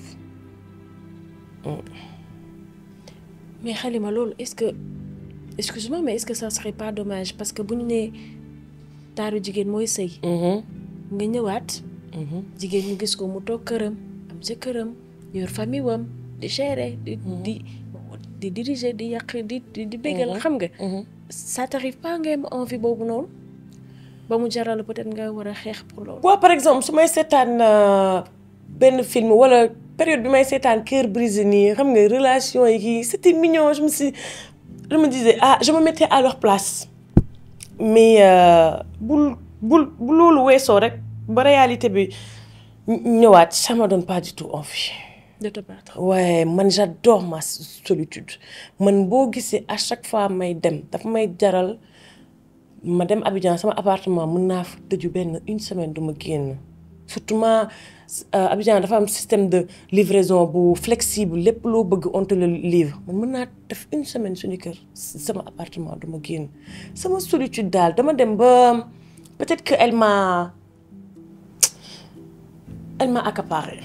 [SPEAKER 2] mais Halima loolu est-ce que excuse-moi mais est-ce que ça serait pas dommage parce que bu ñu nee taaru jigéen mooy sëy nga ñëwaat jigéen ñu gis ko mu toog këram am sa këram yor famille wam di gérer di di di diriger di yàq di di béggal xam nga ça t'arrive pas nga am envie boobu noonu ba mu jaral peut-être nga war a xeex pour loolu
[SPEAKER 1] waaw par exemple su may seetaan benn film wala période bi may seetaan cœur brisé nii xam nga relation yi kii c'était mignon je me suis je me disais ah je me mettais à leur place mais bul bul bu loolu weesoo rek ba réalité bi ñëwaat ça me donne pas du tout envie
[SPEAKER 2] de te battre
[SPEAKER 1] ouais man j'adore ma solitude man boo gisee à chaque fois may dem dafa may jaral ma dem Abidjan sama appartement mën naa fa tëju benn une semaine du ma génn surtout ma Abidjan dafa am système de livraison bu flexible lépp loo bëgg on te le livre man mën naa def une semaine suñu kër sama appartement du ma génn sama solitude daal dama dem ba peut-être que elle m'a elle m'a accaparé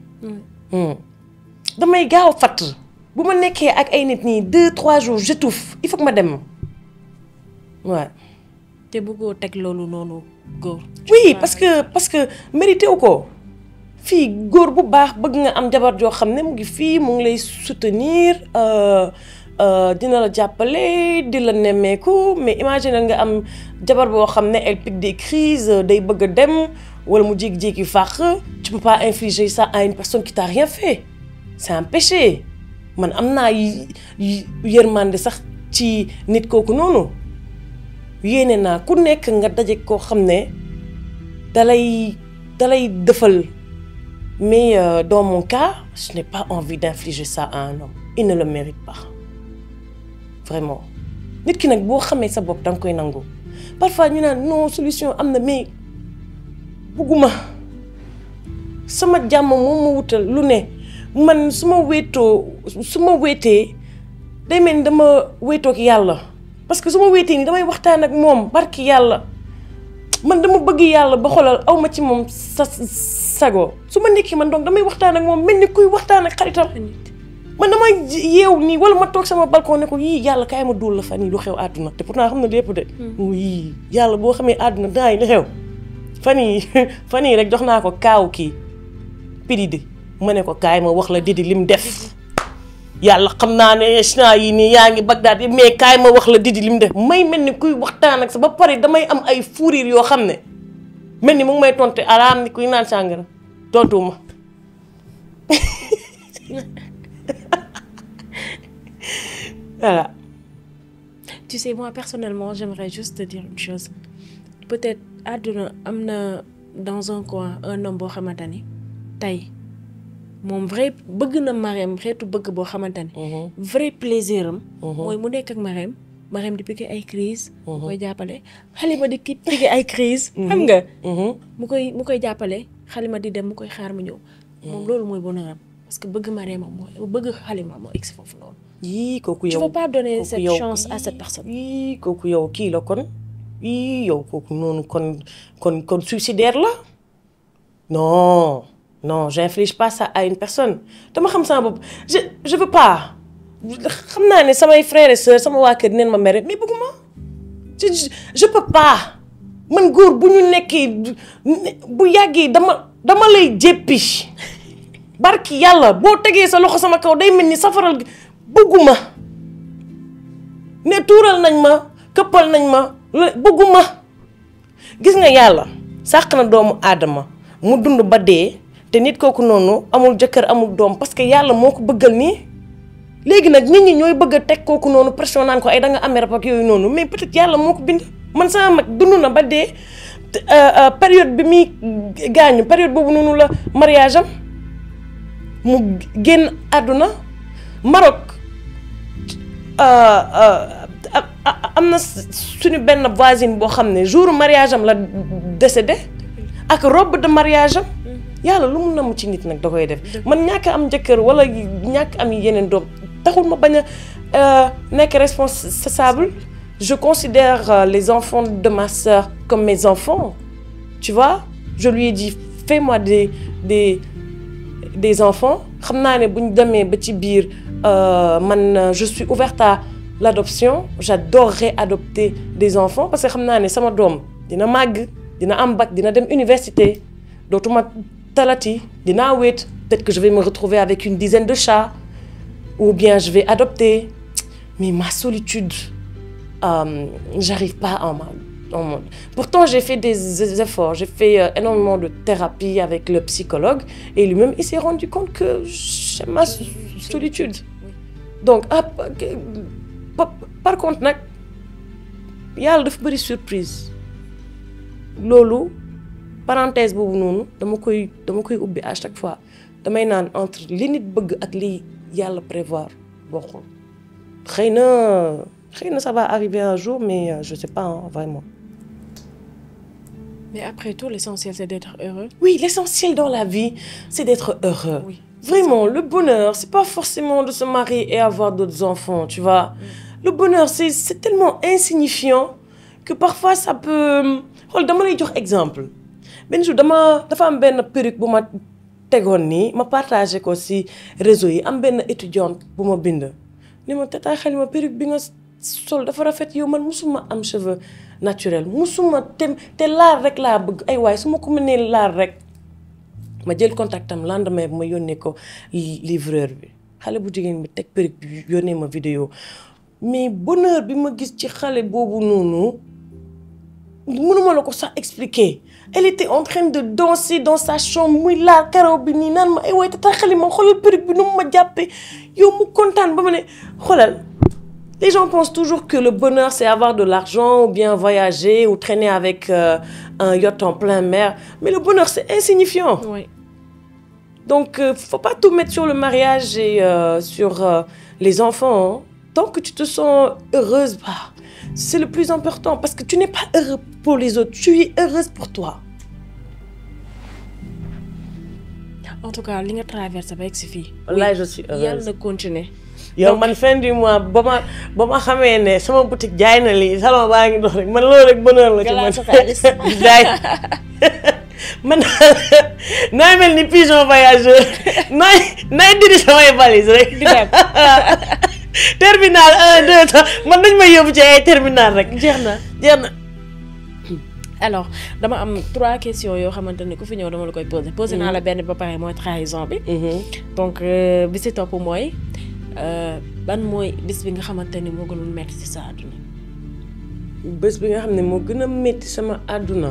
[SPEAKER 1] damay gaaw a fatt bu ma nekkee ak ay nit nii deux trois jours j'étouffe il faut que ma dem waaw
[SPEAKER 2] te bëggoo teg loolu noonu góor
[SPEAKER 1] oui parce que parce que mérité wu ko fii góor bu baax bëgg nga am jabar joo xam ne mu ngi fii mu ngi lay soutenir dina la jàppale di la nemmeeku mais imagine nga am jabar boo xam ne elle pique des crises day bëgg a dem wala mu jékki-jékki fàq tu peux pas infliger ça à une personne qui t'a rien fait c'est un péché man am naa yërmande sax ci nit kooku noonu yéene naa ku nekk nga daje koo xam ne dalay dalay dëfal mais euh, dans mon cas je n'ai pas envie d'infliger ça à un homme il ne le mérite pas vraiment nit ki nag boo xamee sa bopp danga koy nangu parfois ñu naan non solution am na mais bugguma sama jàmm moom ma wutal lu ne man su ma wéetoo su ma wéetee day mel ni dama wéetoog yàlla parce que su ma wéetee nii damay waxtaan ak moom barki yàlla man dama bëgg yàlla ba xoolal aw ma ci moom sa sago su ma nekkee man donc damay waxtaan ak moom mel ni kuy waxtaan ak xaritam man dama yeew nii wala ma toog sama balcon ne ko yii yàlla kaay ma dóol la fan yii lu xew àdduna te pourtant xam na lépp de yii yàlla boo xamee àdduna daa yi li xew fan yii fan yii rek jox naa ko kaaw kii pididi ma ne ko kaay ma wax la didi lim def yàlla xam naa ne chna yi nii yaa ngi Bagdad yi mais kaay ma wax la didi lim def may mel ni kuy waxtaan ak sa ba pare damay am ay furir yoo xam ne mel ni mu ngi may tonte araam ni kuy naan sàngara tontuwuma voilà.
[SPEAKER 2] tu sais moi personnellement j'aimerais juste te dire une chose peut-être àdduna am na dans un coin un homme boo xamante ni tey moom vrai bëgg na Marème xeetu bëgg boo xamante ni vrai plaisir am mooy mu nekk ak Marème Marème di piqué ay crise mu koy jàppale Halima di ki piqué ay crise xam nga mu koy mu koy jàppale Halima di dem mu koy xaar mu ñëw moom loolu mooy bonheuram parce que bëgg Marème mooy bëgg Halima moo egsi foofu noonu
[SPEAKER 1] yii kooku yow
[SPEAKER 2] tu veux pas donner
[SPEAKER 1] kooku
[SPEAKER 2] cette
[SPEAKER 1] yow-
[SPEAKER 2] chance à cette personne
[SPEAKER 1] yii kooku yow kii la kon yii yow kooku noonu kon kon kon suicidaire la non non j'inflige pas ça à une personne dama xam sama bopp je je veux pas xam naa ne samay frères et sœurs sama waa kër neen ma mere mais bëgguma je je- je peux pas man góor bu ñu nekkee bu yàggee dama dama lay jéppi barki yàlla boo tegee sa loxo sama kaw day mel ni safaral gi bëgguma ne tuural nañ ma këppal nañ ma la- bëgguma gis nga yàlla sàq na doomu aadama mu dund ba dee te nit kooku noonu amul jëkkër amul doom parce que yàlla moo ko bëggal nii léegi nag nit ñi ñooy bëgg a teg kooku noonu pression naan ko ay da nga amee rab ak yooyu noonu mais peut-être yàlla moo ko bind man sama mag dund na ba dee te, euh, euh, période bi muy gaañu période boobu noonu la mariage am mu génn àdduna Maroc am na suñu benn voisine boo xam ne jour mariage am la décédé ak robe de mariage am yàlla lu mu namm ci nit nag da koy def man ñàkk am jëkkër wala ñàkk am yeneen doom taxul ma bañ a nekk responsable je considère les enfants de ma sœur comme mes enfants tu vois je lui ai dit fais-moi des des des enfants xam naa ne bu ñu demee ba ci biir man je suis ouverte à l'adoption j'adorerais adopter des enfants parce que xam naa ne sama doom dina màgg dina am bac dina dem université dootuma talati dinaa wéet peut-être que je vais me retrouver avec une dizaine de chats ou bien je vais adopter mais ma solitude euh, j'arrive pas en en pourtant j'ai fait des efforts j'ai fait euh, énormément de thérapie avec le psychologue et lui-même il s'est rendu compte que j'ai ma solitude donc ah par contre nag yàlla dafa bëri surprise loolu parenthèse boobu noonu dama koy dama koy ubbi à chaque fois damay naan entre li nit bëgg ak li yàlla prévoir bokkul xëy na xëy na ça va arriver un jour mais euh, je sais pas hein, vraiment.
[SPEAKER 2] Mais après tout, l'essentiel, c'est d'être heureux.
[SPEAKER 1] Oui, l'essentiel dans la vie, c'est d'être heureux.
[SPEAKER 2] Oui.
[SPEAKER 1] Vraiment, le bonheur, c'est pas forcément de se marier et avoir d'autres enfants, tu vois. Le bonheur, c'est c'est tellement insignifiant que parfois ça peut. xool dama lay jox exemple benn jour dama dafa am benn perruque bu ma tegoon nii ma partagé ko ci réseau yi am benn étudiante bu ma bind. ni ma tata Halima perruque bi nga sol dafa rafet yow man musuma am cheveux naturel musuma te te laar rek laa bëgg ay waay su ma ko mënee laar rek. ma jël contact am lendemain bi ma yónnee ko livreur bi xale bu jigéen bi teg perruque bi yónnee ma vidéo mais bonheur bi ma gis ci xale boobu noonu mënuma la ko sax expliquer elle était en train de danser dans sa chambre muy laal karaw bi nii naan ma ay waay tata xale ma xoolal perruque bi nu mu ma jàppee yow mu kontaan ba ma ne xoolal les gens pensent toujours que le bonheur c'est avoir de l'argent ou bien voyager ou traîner avec euh, un yacht en plein mer mais le bonheur c'est insignifiant
[SPEAKER 2] Oui.
[SPEAKER 1] donc euh, faut pas tout mettre sur le mariage et euh, sur euh, les enfants hein. tant que tu te sens heureuse bah, c'est le plus important parce que tu n'es pas heureux pour les autres tu es heureuse pour toi
[SPEAKER 2] En tout cas, li nga traversé ba egg si fii.
[SPEAKER 1] wallahi je suis
[SPEAKER 2] yàlla
[SPEAKER 1] heureuse
[SPEAKER 2] na continuer.
[SPEAKER 1] yow man fin du mois ba ma ba ma xamee ne sama boutique jaay na lii salon baa ngi dox rek man loolu rek bonheur la ci
[SPEAKER 2] Nga laal
[SPEAKER 1] man
[SPEAKER 2] sa xaalis.
[SPEAKER 1] jaay man nooy mel ni pigeon voyageur nooy nooy diri samay valise rek
[SPEAKER 2] Di dem.
[SPEAKER 1] terminal un deux trois man dañ may yóbbu ci ay terminal rek
[SPEAKER 2] jeex na.
[SPEAKER 1] jeex na
[SPEAKER 2] alors dama am trois questions yoo xamante ni ku fi ñëw dama la koy poser. poser naa la benn ba pare mooy trahison bi. donc euh, bi si topp mooy euh, ban mooy bis bi nga xamante ni moo gënoon metti ci sa àdduna.
[SPEAKER 1] bés bi nga xam ne moo gën a métti sama àdduna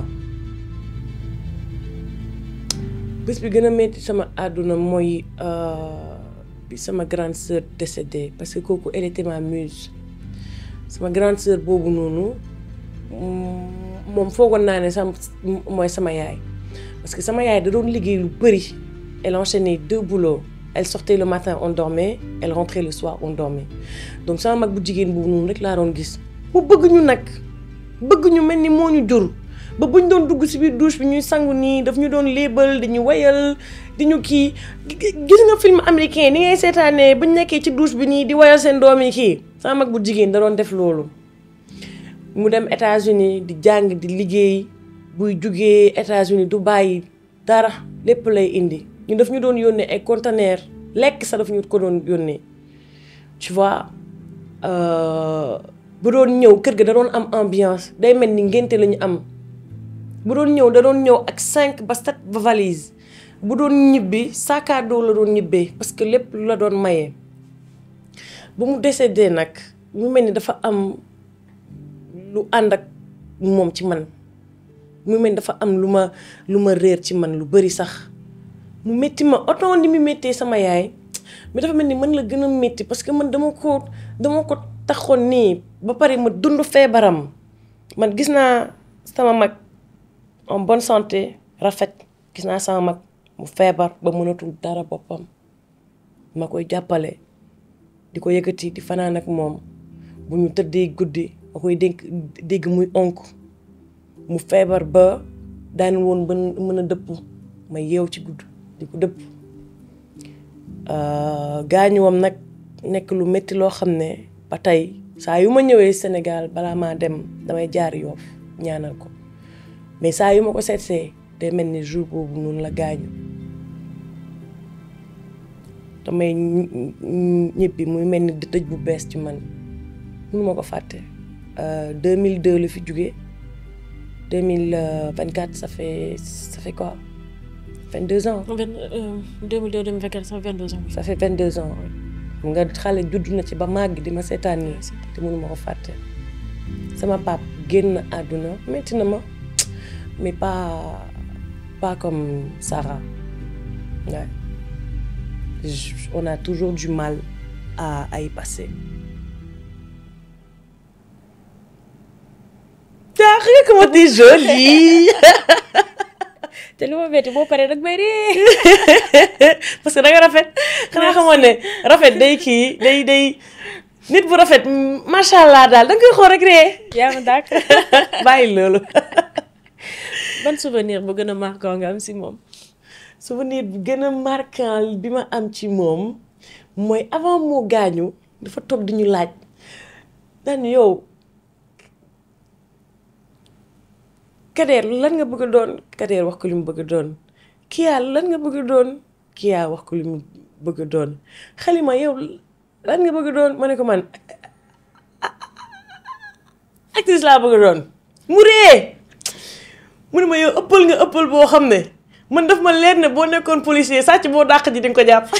[SPEAKER 1] bés bi gën a métti sama àdduna mooy euh, bi sama grande sœur décédée parce que kooku elle était ma muse sama grande sœur boobu noonu mm, moom foogoon naa ne sam mooy sama yaay parce que sama yaay da doon liggéey lu bëri elle enchaînait deux boulots elle sortait le matin on dormait elle rentrait le soir on dormait donc sama mag bu jigéen boobu noonu rek laa doon gis mu bëgg ñu nag bëgg ñu mel ni moo ñu jur ba buñ doon dugg ci biir douche bi ñuy sangu nii daf ñu doon léebal di ñu wayal di ñu kii gis nga film américain ni ngay seetaanee buñ nekkee ci douche bi nii di wayal seen doom yi kii sama mag bu jigéen da doon def loolu mu dem États-Unis di jàng di liggéey buy jugee États-Unis du bàyyi dara lépp lay indi ñu daf ñu doon yónnee ay conteneur lekk sax daf ñu ko doon yónnee tu vois euh, bu doon ñëw kër ga da doon am ambiance day mel ni ngénte la ñu am bu doon ñëw da doon ñëw ak cinq ba sept ba valise bu doon ñibbi sac à dos la doon ñibbee parce que lépp lu la doon mayee ba mu décédé nag mu mel ni dafa am lu ànd ak moom ci man mu mel ni dafa am lu ma lu ma réer ci man lu bari sax mu métti ma autant ni mu méttee sama yaay mais dafa mel ni man la gën a métti parce que man dama ko dama ko taxoon nii ba pare ma dund feebaram man gis naa sama mag en bonne santé rafet gis naa sama mag mu feebar ba mënatul dara boppam ma koy jàppale di ko yëkkati di fanaan ak moom bu ñu tëddee guddi ma koy dénk dégg muy onk mu feebar ba daan woon ba mën a dëpp ma yeew ci gudd di ko dëpp gaañuwam nag nekk lu métti loo xam ne ba tey saa yu ma ñëwee Sénégal balaa maa dem damay jaar Yoff ñaanal ko mais saa yu ma ko seetsee day mel ni jour boobu noonu la gaañu damay ñibbi muy mel ni dëj bu bees ci man mënu ma ko fàtte 2002 la fi jóge 2024 ça fait ça fait quoi 22 ans.
[SPEAKER 2] 2002 2024 ça fait 22 ans.
[SPEAKER 1] ça fait 22 ans nga xale judd na ci ba màgg di ma seetaan nii te mënu ma ko fàtte sama pap génn àdduna métti na ma mais pas pas comme Sarah ouais. on a toujours du mal à à y passer. ah regarde comment t'es jolie.
[SPEAKER 2] te lu ma metti boo paree nag may ree
[SPEAKER 1] parce que da nga rafet xanaa xamoon ne rafet day kii day day nit bu rafet macha allah daal da nga koy xool rek ree.
[SPEAKER 2] yaa ma dàkk
[SPEAKER 1] bàyyi loolu.
[SPEAKER 2] ban souvenir bu gën a marquant nga am si moom.
[SPEAKER 1] souvenir bu gën a marquant bi ma am ci moom mooy avant moo gaañu dafa toog di ñu laaj daan yow. Kader lan nga bëgg a doon Kader wax ko li mu bëgg a doon Kia lan nga bëgg a doon Kia wax ko li mu bëgg a doon Xalima yow lan nga bëgg a doon ma ne ko man actrice laa bëgg a doon mu ree mu ne ma yow ëppal nga ëppal boo xam ne man daf ma leer ne boo nekkoon policier sàcc boo dàq ji di nga ko jàpp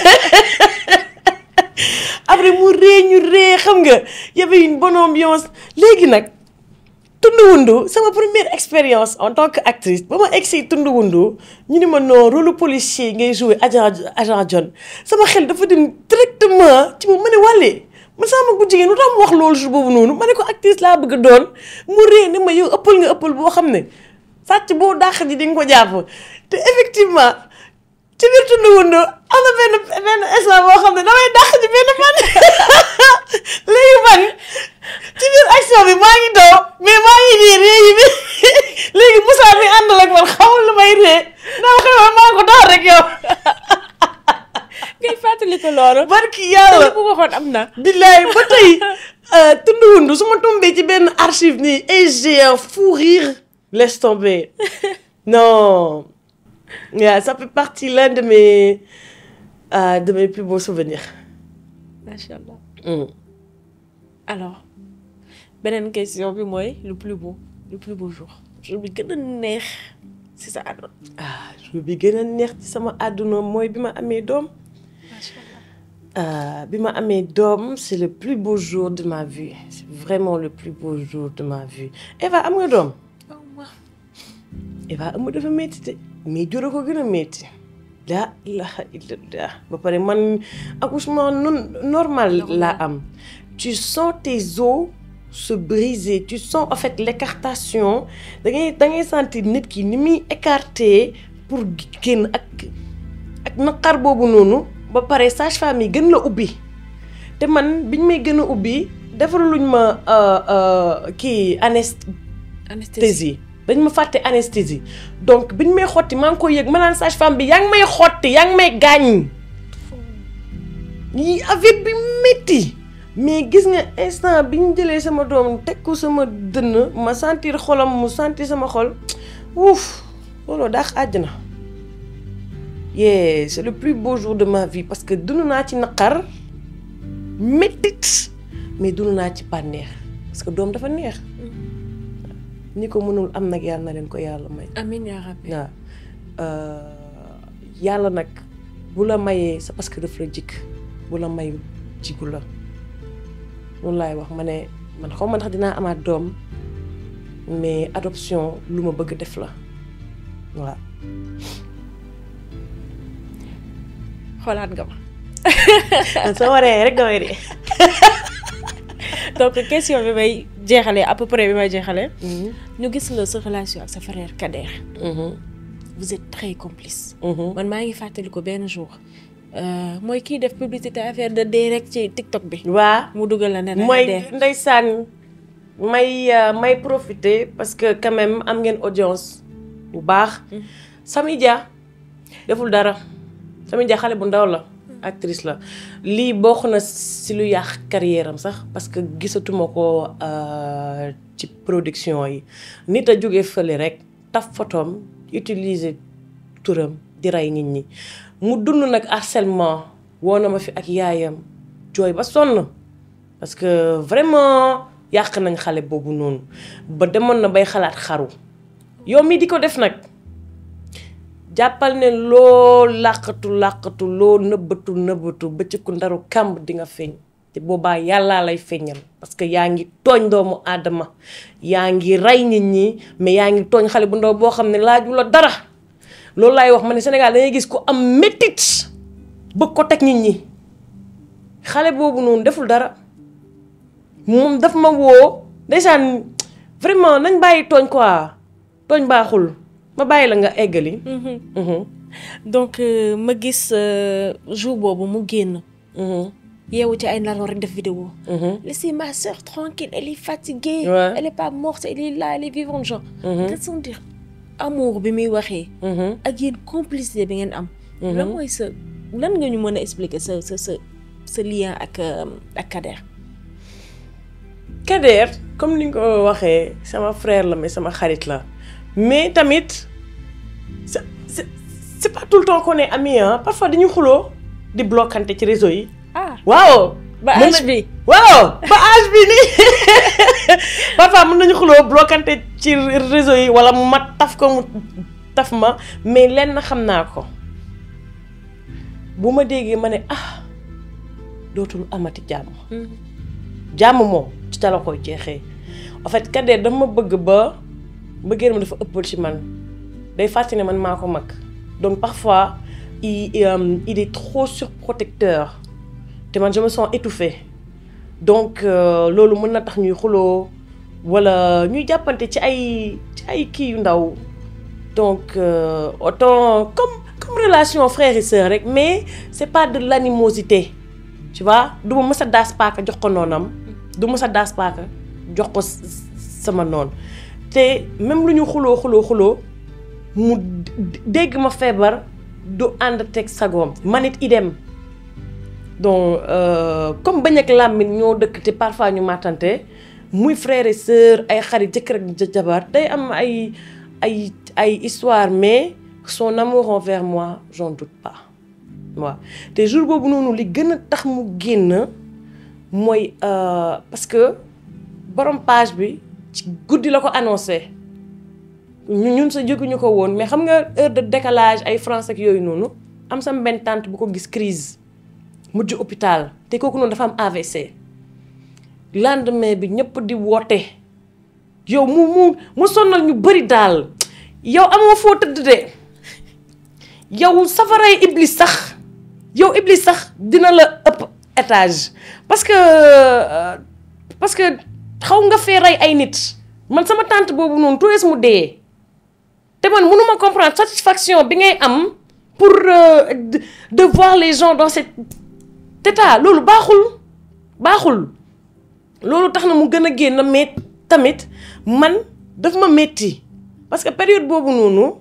[SPEAKER 1] après mu ree ñu ree xam nga y avait une bonne ambiance léegi nag Tunduwundu sama première expérience en tant que actrice ba ma egg si Tunduwundu ñu ni ma non rôle policier ngay jouer agent agent John sama xel dafa dem directement ci moom ma ne wàllee man sama mag bu jigéen lu tax mu wax loolu jour boobu noonu ma ne ko actrice laa bëgg a doon mu ree ne ma yow ëppal nga ëppal boo xam ne sàcc boo dàq ji di nga ko jàpp te effectivement ci biir Tunduwundu am na benn benn instant boo xam ne damay dàq ji benn man léegi man ci biir action bi maa ngi daw mais maa ngi nii ree yi bi léegi Moussa mi àndal ak man xamul lu may ree naa xew maa ko tax rek yow
[SPEAKER 2] ngay fàttali ko loolu.
[SPEAKER 1] barki yàlla
[SPEAKER 2] bu waxoon am na.
[SPEAKER 1] billaay ba tey Tunduwundu su ma tombee ci benn archive nii et j'ai un fou rire laisse tomber non yeah, ça fait partie l'un de mes euh, de mes plus beaux souvenirs
[SPEAKER 2] macha allah.
[SPEAKER 1] Mm.
[SPEAKER 2] alors beneen question bi mooy le plus beau le plus beau jour jour bi gën a neex si sa àdduna.
[SPEAKER 1] ah jour bi gën a neex ci sama àdduna mooy bi ma amee doom
[SPEAKER 2] macha allah.
[SPEAKER 1] Euh, bi ma amee doom c'est le plus beau jour de ma vie c'est vraiment le plus beau jour de ma vie Eva am nga doom
[SPEAKER 2] oh ma
[SPEAKER 1] Eva am dafa métti te mais jur a ko gën a métti laa ilaha illallah ba pare man accouchement non normal laa am tu sens tes os se briser tu sens en fait l'écartation da ngay da ngay sentir nit ki ni muy écarté pour génn ak ak naqar boobu noonu ba pare sage-femme yi gën la ubbi te man biñ may gën a ubbi defaluñ ma euh, euh, kii anest anesthésie dañ ma fàtte anesthésie donc biñ may xotti maa ngi koy yëg ma naan sage-femme bi yaa ngi may xotti yaa ngi may gaañ yi avec bi métti mais gis nga instant bi ñu jëlee sama doom teg ko sama dënn ma sentir xolam mu sentir sama xol wuuf looloo daax àjjana yeah c'est le plus beau jour de ma vie parce que dund naa ci naqar méttit mais dund naa ci bànneex parce que doom dafa neex ñi ko mënul am nag yàlla na leen ko yàlla may
[SPEAKER 2] amiin yaa rabbi.
[SPEAKER 1] waaw yàlla nag bu la mayee c'est parce que daf la jikk bu la mayu jigu la loolu laay wax ma ne man xaw ma ndax dinaa amaat doom mais adoption lu ma bëgg def la waaw
[SPEAKER 2] xoolaat nga ma.
[SPEAKER 1] soo waree rek damay dee
[SPEAKER 2] donc question bi may jeexalee à peu près bi may jeexalee. ñu gis la sa relation ak sa frère Kader. vous êtes très complice. man maa ngi fàttali ko benn jour mooy kii def publicité affaire de dee rek ci TikTok bi.
[SPEAKER 1] waa
[SPEAKER 2] mu dugal la ne
[SPEAKER 1] mooy
[SPEAKER 2] dee.
[SPEAKER 1] ndeysaan may euh, may profiter parce que quand même am ngeen audience bu baax Samy Dia deful dara Samy Dia xale bu ndaw la actrice la lii bokk na si lu yàq carrière am sax parce que gisatuma ko euh, ci production yi nit a jóge fële rek taf photom utiliser turam di rey nit ñi mu dund nag harcèlement woo na ma fi ak yaayam jooy ba sonn parce que vraiment yàq nañ xale boobu noonu ba demoon na bay xalaat xaru yow mii di ko def nag jàppal ne loo làqatu làqatu loo nëbbatu nëbbatu ba ci ku ndaru kàmb di nga feeñ te boobaa yàllaa lay feeñal parce que yaa ngi tooñ doomu aadama yaa ngi rey nit ñi mais yaa ngi tooñ xale bu ndaw boo xam ne laaju la dara loolu laay wax ma ne Sénégal dangay gis ku am métit bëgg ko teg nit ñi xale boobu noonu deful dara moom daf ma woo ndeysaan vraiment nañ bàyyi tooñ quoi tooñ baaxul ma bàyyi la nga eggali. Mhm,
[SPEAKER 2] donc euh, ma gis euh, jour boobu mu génn
[SPEAKER 1] mhm,
[SPEAKER 2] yeewu ci ay nalaw rek def vidéo
[SPEAKER 1] mhm,
[SPEAKER 2] laissez ma soeur tranquille elle est fatiguée
[SPEAKER 1] Ouais.
[SPEAKER 2] elle est pas morte elle est là elle est vivante genre
[SPEAKER 1] Mhm.
[SPEAKER 2] nga sentir amour bi muy waxee
[SPEAKER 1] mhm.
[SPEAKER 2] ak yéen complicité bi ngeen am lan mooy sa lan nga ñu mën a expliquer sa sa sa sa lien ak euh, ak Kader
[SPEAKER 1] Kader comme ni nga ko waxee sama frère la mais sama xarit la mais tamit c'est c'est c'est pas tout le temps qu'on est amis hein parfois dañuy xuloo di bloquante ci réseau yi.
[SPEAKER 2] ah
[SPEAKER 1] waaw.
[SPEAKER 2] ba
[SPEAKER 1] mën
[SPEAKER 2] âge
[SPEAKER 1] na-
[SPEAKER 2] bi
[SPEAKER 1] waaw ba âge bi nii parfois mën nañu xuloo bloquante ci réseau yi wala ma taf ko mu taf ma mais lenn xam naa ko bu ma déggee ma ne ah dootul amati jàmm jàmm moom ci ta la koy jeexee en fait Kader dama bëgg ba mbëggeel ma dafa ëppal ci man day fàttali ne man maa ko mag donc parfois il euh, il est trop surprotecteur te man je me sens étouffée donc euh, loolu mën na tax ñuy xuloo wala ñuy jàppante ci ay ci ay kii yu ndaw donc euh, autant comme comme relation frère et sœur rek mais c'est pas de l'animosité tu vois du ma mës a daas paaka jox ko noonam du mës a daas paaka jox ko s- s- sama noon te même lu ñu xuloo xuloo xuloo mu d- dégg ma feebar du ànd teg sagoom man it idem donc euh, comme bañ ak làmmiñ ñoo dëkk te parfois ñu màttante muy frère et sœur ay xarit jëkkër ak ja- jabar day am ay ay ay histoire mais son amour envers moi j'en doute pas waaw te jour boobu noonu li gën a tax mu génn mooy euh, parce que borom page bi ci guddi la ko annoncé ñu ñun sa jóguñu ko woon mais xam nga heure de décalage ay France ak yooyu noonu am sama benn tante bu ko gis crise mujj hôpital te kooku noonu dafa am AVC lendemain bi ñëpp di woote yow mu mu mu sonnal ñu bëri daal yow amoo foo tëdd de yow safaray iblis sax yow iblis sax dina la ëpp étage parce que euh, parce que xaw nga fee rey ay nit man sama tante boobu noonu tout mu dee te man mënuma comprendre satisfaction bi ngay am pour euh, de, de voir les gens dans cet état loolu baaxul baaxul loolu tax na mu gën a génn mais tamit man daf ma metti parce que période boobu noonu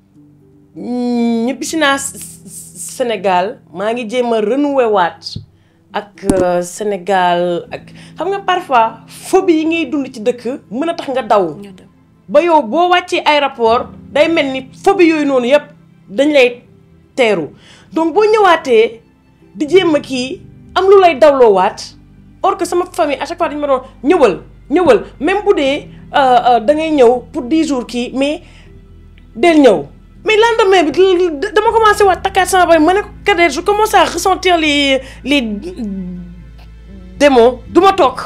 [SPEAKER 1] ñibbisi naa Sénégal maa ngi jéem a renouer waat ak euh, Sénégal ak xam nga parfois phobie yi ngay dund ci dëkk mën a tax nga daw ba yow boo wàccee aéroport day mel ni phobie yooyu noonu yëpp dañ lay teeru donc boo ñëwaatee di jéem a kii am lu lay dawloowaat or que sama famille à chaque fois dañu ma doon ñëwal ñëwal même bu dee da ngay ñëw pour 10 jours kii mais del ñëw mais lendemain bi dama commencé waat takkaat sama bay ma ne ko Kader je commence à ressentir les les démons du ma toog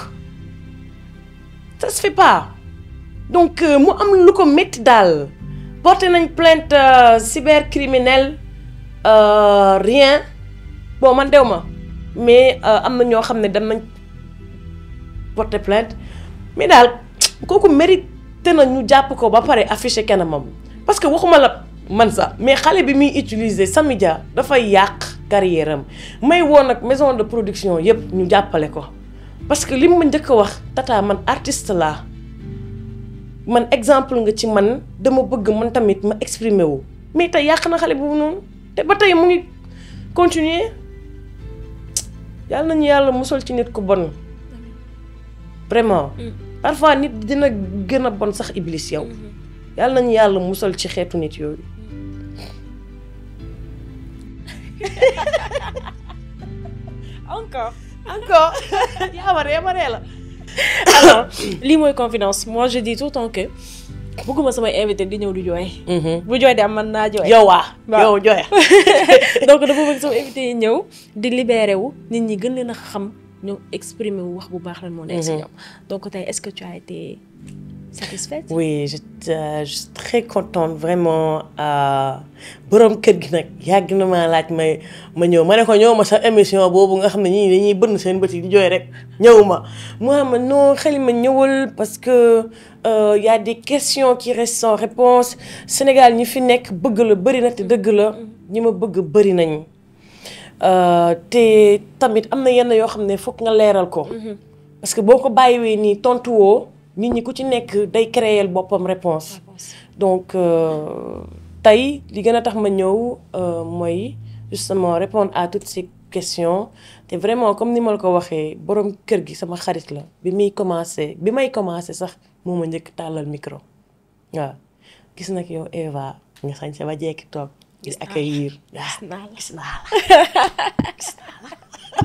[SPEAKER 1] ça se fait pas donc mu am lu ko métti daal porté nañ plainte cybercriminel rien bon man dew ma mais am na ñoo xam ne dem nañ porté plainte mais daal kooku mérité na ñu jàpp ko ba pare affiché kanamam parce que waxuma la man sax mais xale bi muy utiliser Samy Dia dafay yàq carrière am may woon nag maison de production yëpp ñu jàppale ko parce que li ma njëkk a wax tata man artiste laa man exemple nga ci man dama bëgg man tamit ma exprimer wu mais tey yàq na xale boobu noonu te ba tey mu ngi continuer yàlla nañu yàlla musal ci nit ku bon vraiment parfois nit dina gën a bon sax iblis yow yàlla nañu yàlla musal ci xeetu nit yooyu
[SPEAKER 2] encore
[SPEAKER 1] encore yaa ma ree ma ree la
[SPEAKER 2] alors lii mooy confidence moi je dis tout le temps que bëgguma samay invité di ñëw di jooy bu jooy de am man naa jooy
[SPEAKER 1] yow waa
[SPEAKER 2] Waaw.
[SPEAKER 1] yow joxe
[SPEAKER 2] donc dafa bëgg sama invité yi ñëw di libéré wu nit ñi gën leen a xam ñu exprimer wu wax bu baax lan moo nekk si ñoom donc tey est-ce que tu as été satisfaite
[SPEAKER 1] Oui, je, euh, je suis très contente vraiment borom kër gi nag yàgg na maa laaj may ma ñëw ma ne ko ñëw ma sa émission boobu nga xam ne ñii dañuy bënn seen bët yi di jooy rek ñëw ma mu ma non xel ma ñëwal parce que euh, y a des questions qui restent sans réponse Sénégal ñi fi nekk bëgg la bëri na te dëgg la ñi ma bëgg bëri nañ Euh, te tamit am na yenn yoo xam ne foog nga leeral ko parce que boo ko bàyyiwee nii tontu woo nit ñi ku ci nekk day créer boppam réponse donc euh, tey li gën a tax ma ñëw euh, mooy justement répondre à toutes ces questions te vraiment comme ni ma la ko waxee borom kër gi sama xarit la bi muy commencé bi may commencé sax moo ma njëkk tàllal micro waaw gis nag yow Eva nga sañ sa ba jekki toog di accueillir waaw
[SPEAKER 2] naa la.
[SPEAKER 1] gis naa la gis naa la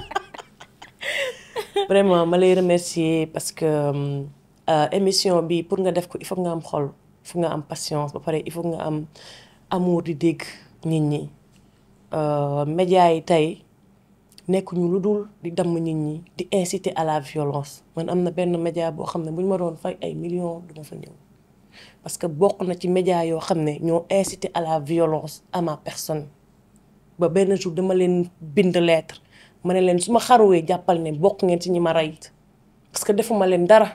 [SPEAKER 1] vraiment ma lay remercier parce que euh, émission bi pour nga def ko il faut nga am xol il faut nga am patience ba pare il faut nga am amour di dégg nit ñi Euh, médias yi tey nekkuñu lu dul di damm nit ñi di inciter à la violence man am na benn média boo xam ne bu ñu ma doon fay ay millions du ma fa ñëw parce que bokk na ci média yoo xam ne ñoo inciter à la violence à ma personne ba benn jour dama leen bind lettre ma ne leen su ma xaruwee jàppal ne bokk ngeen ci ñi ma rey parce que defuma leen dara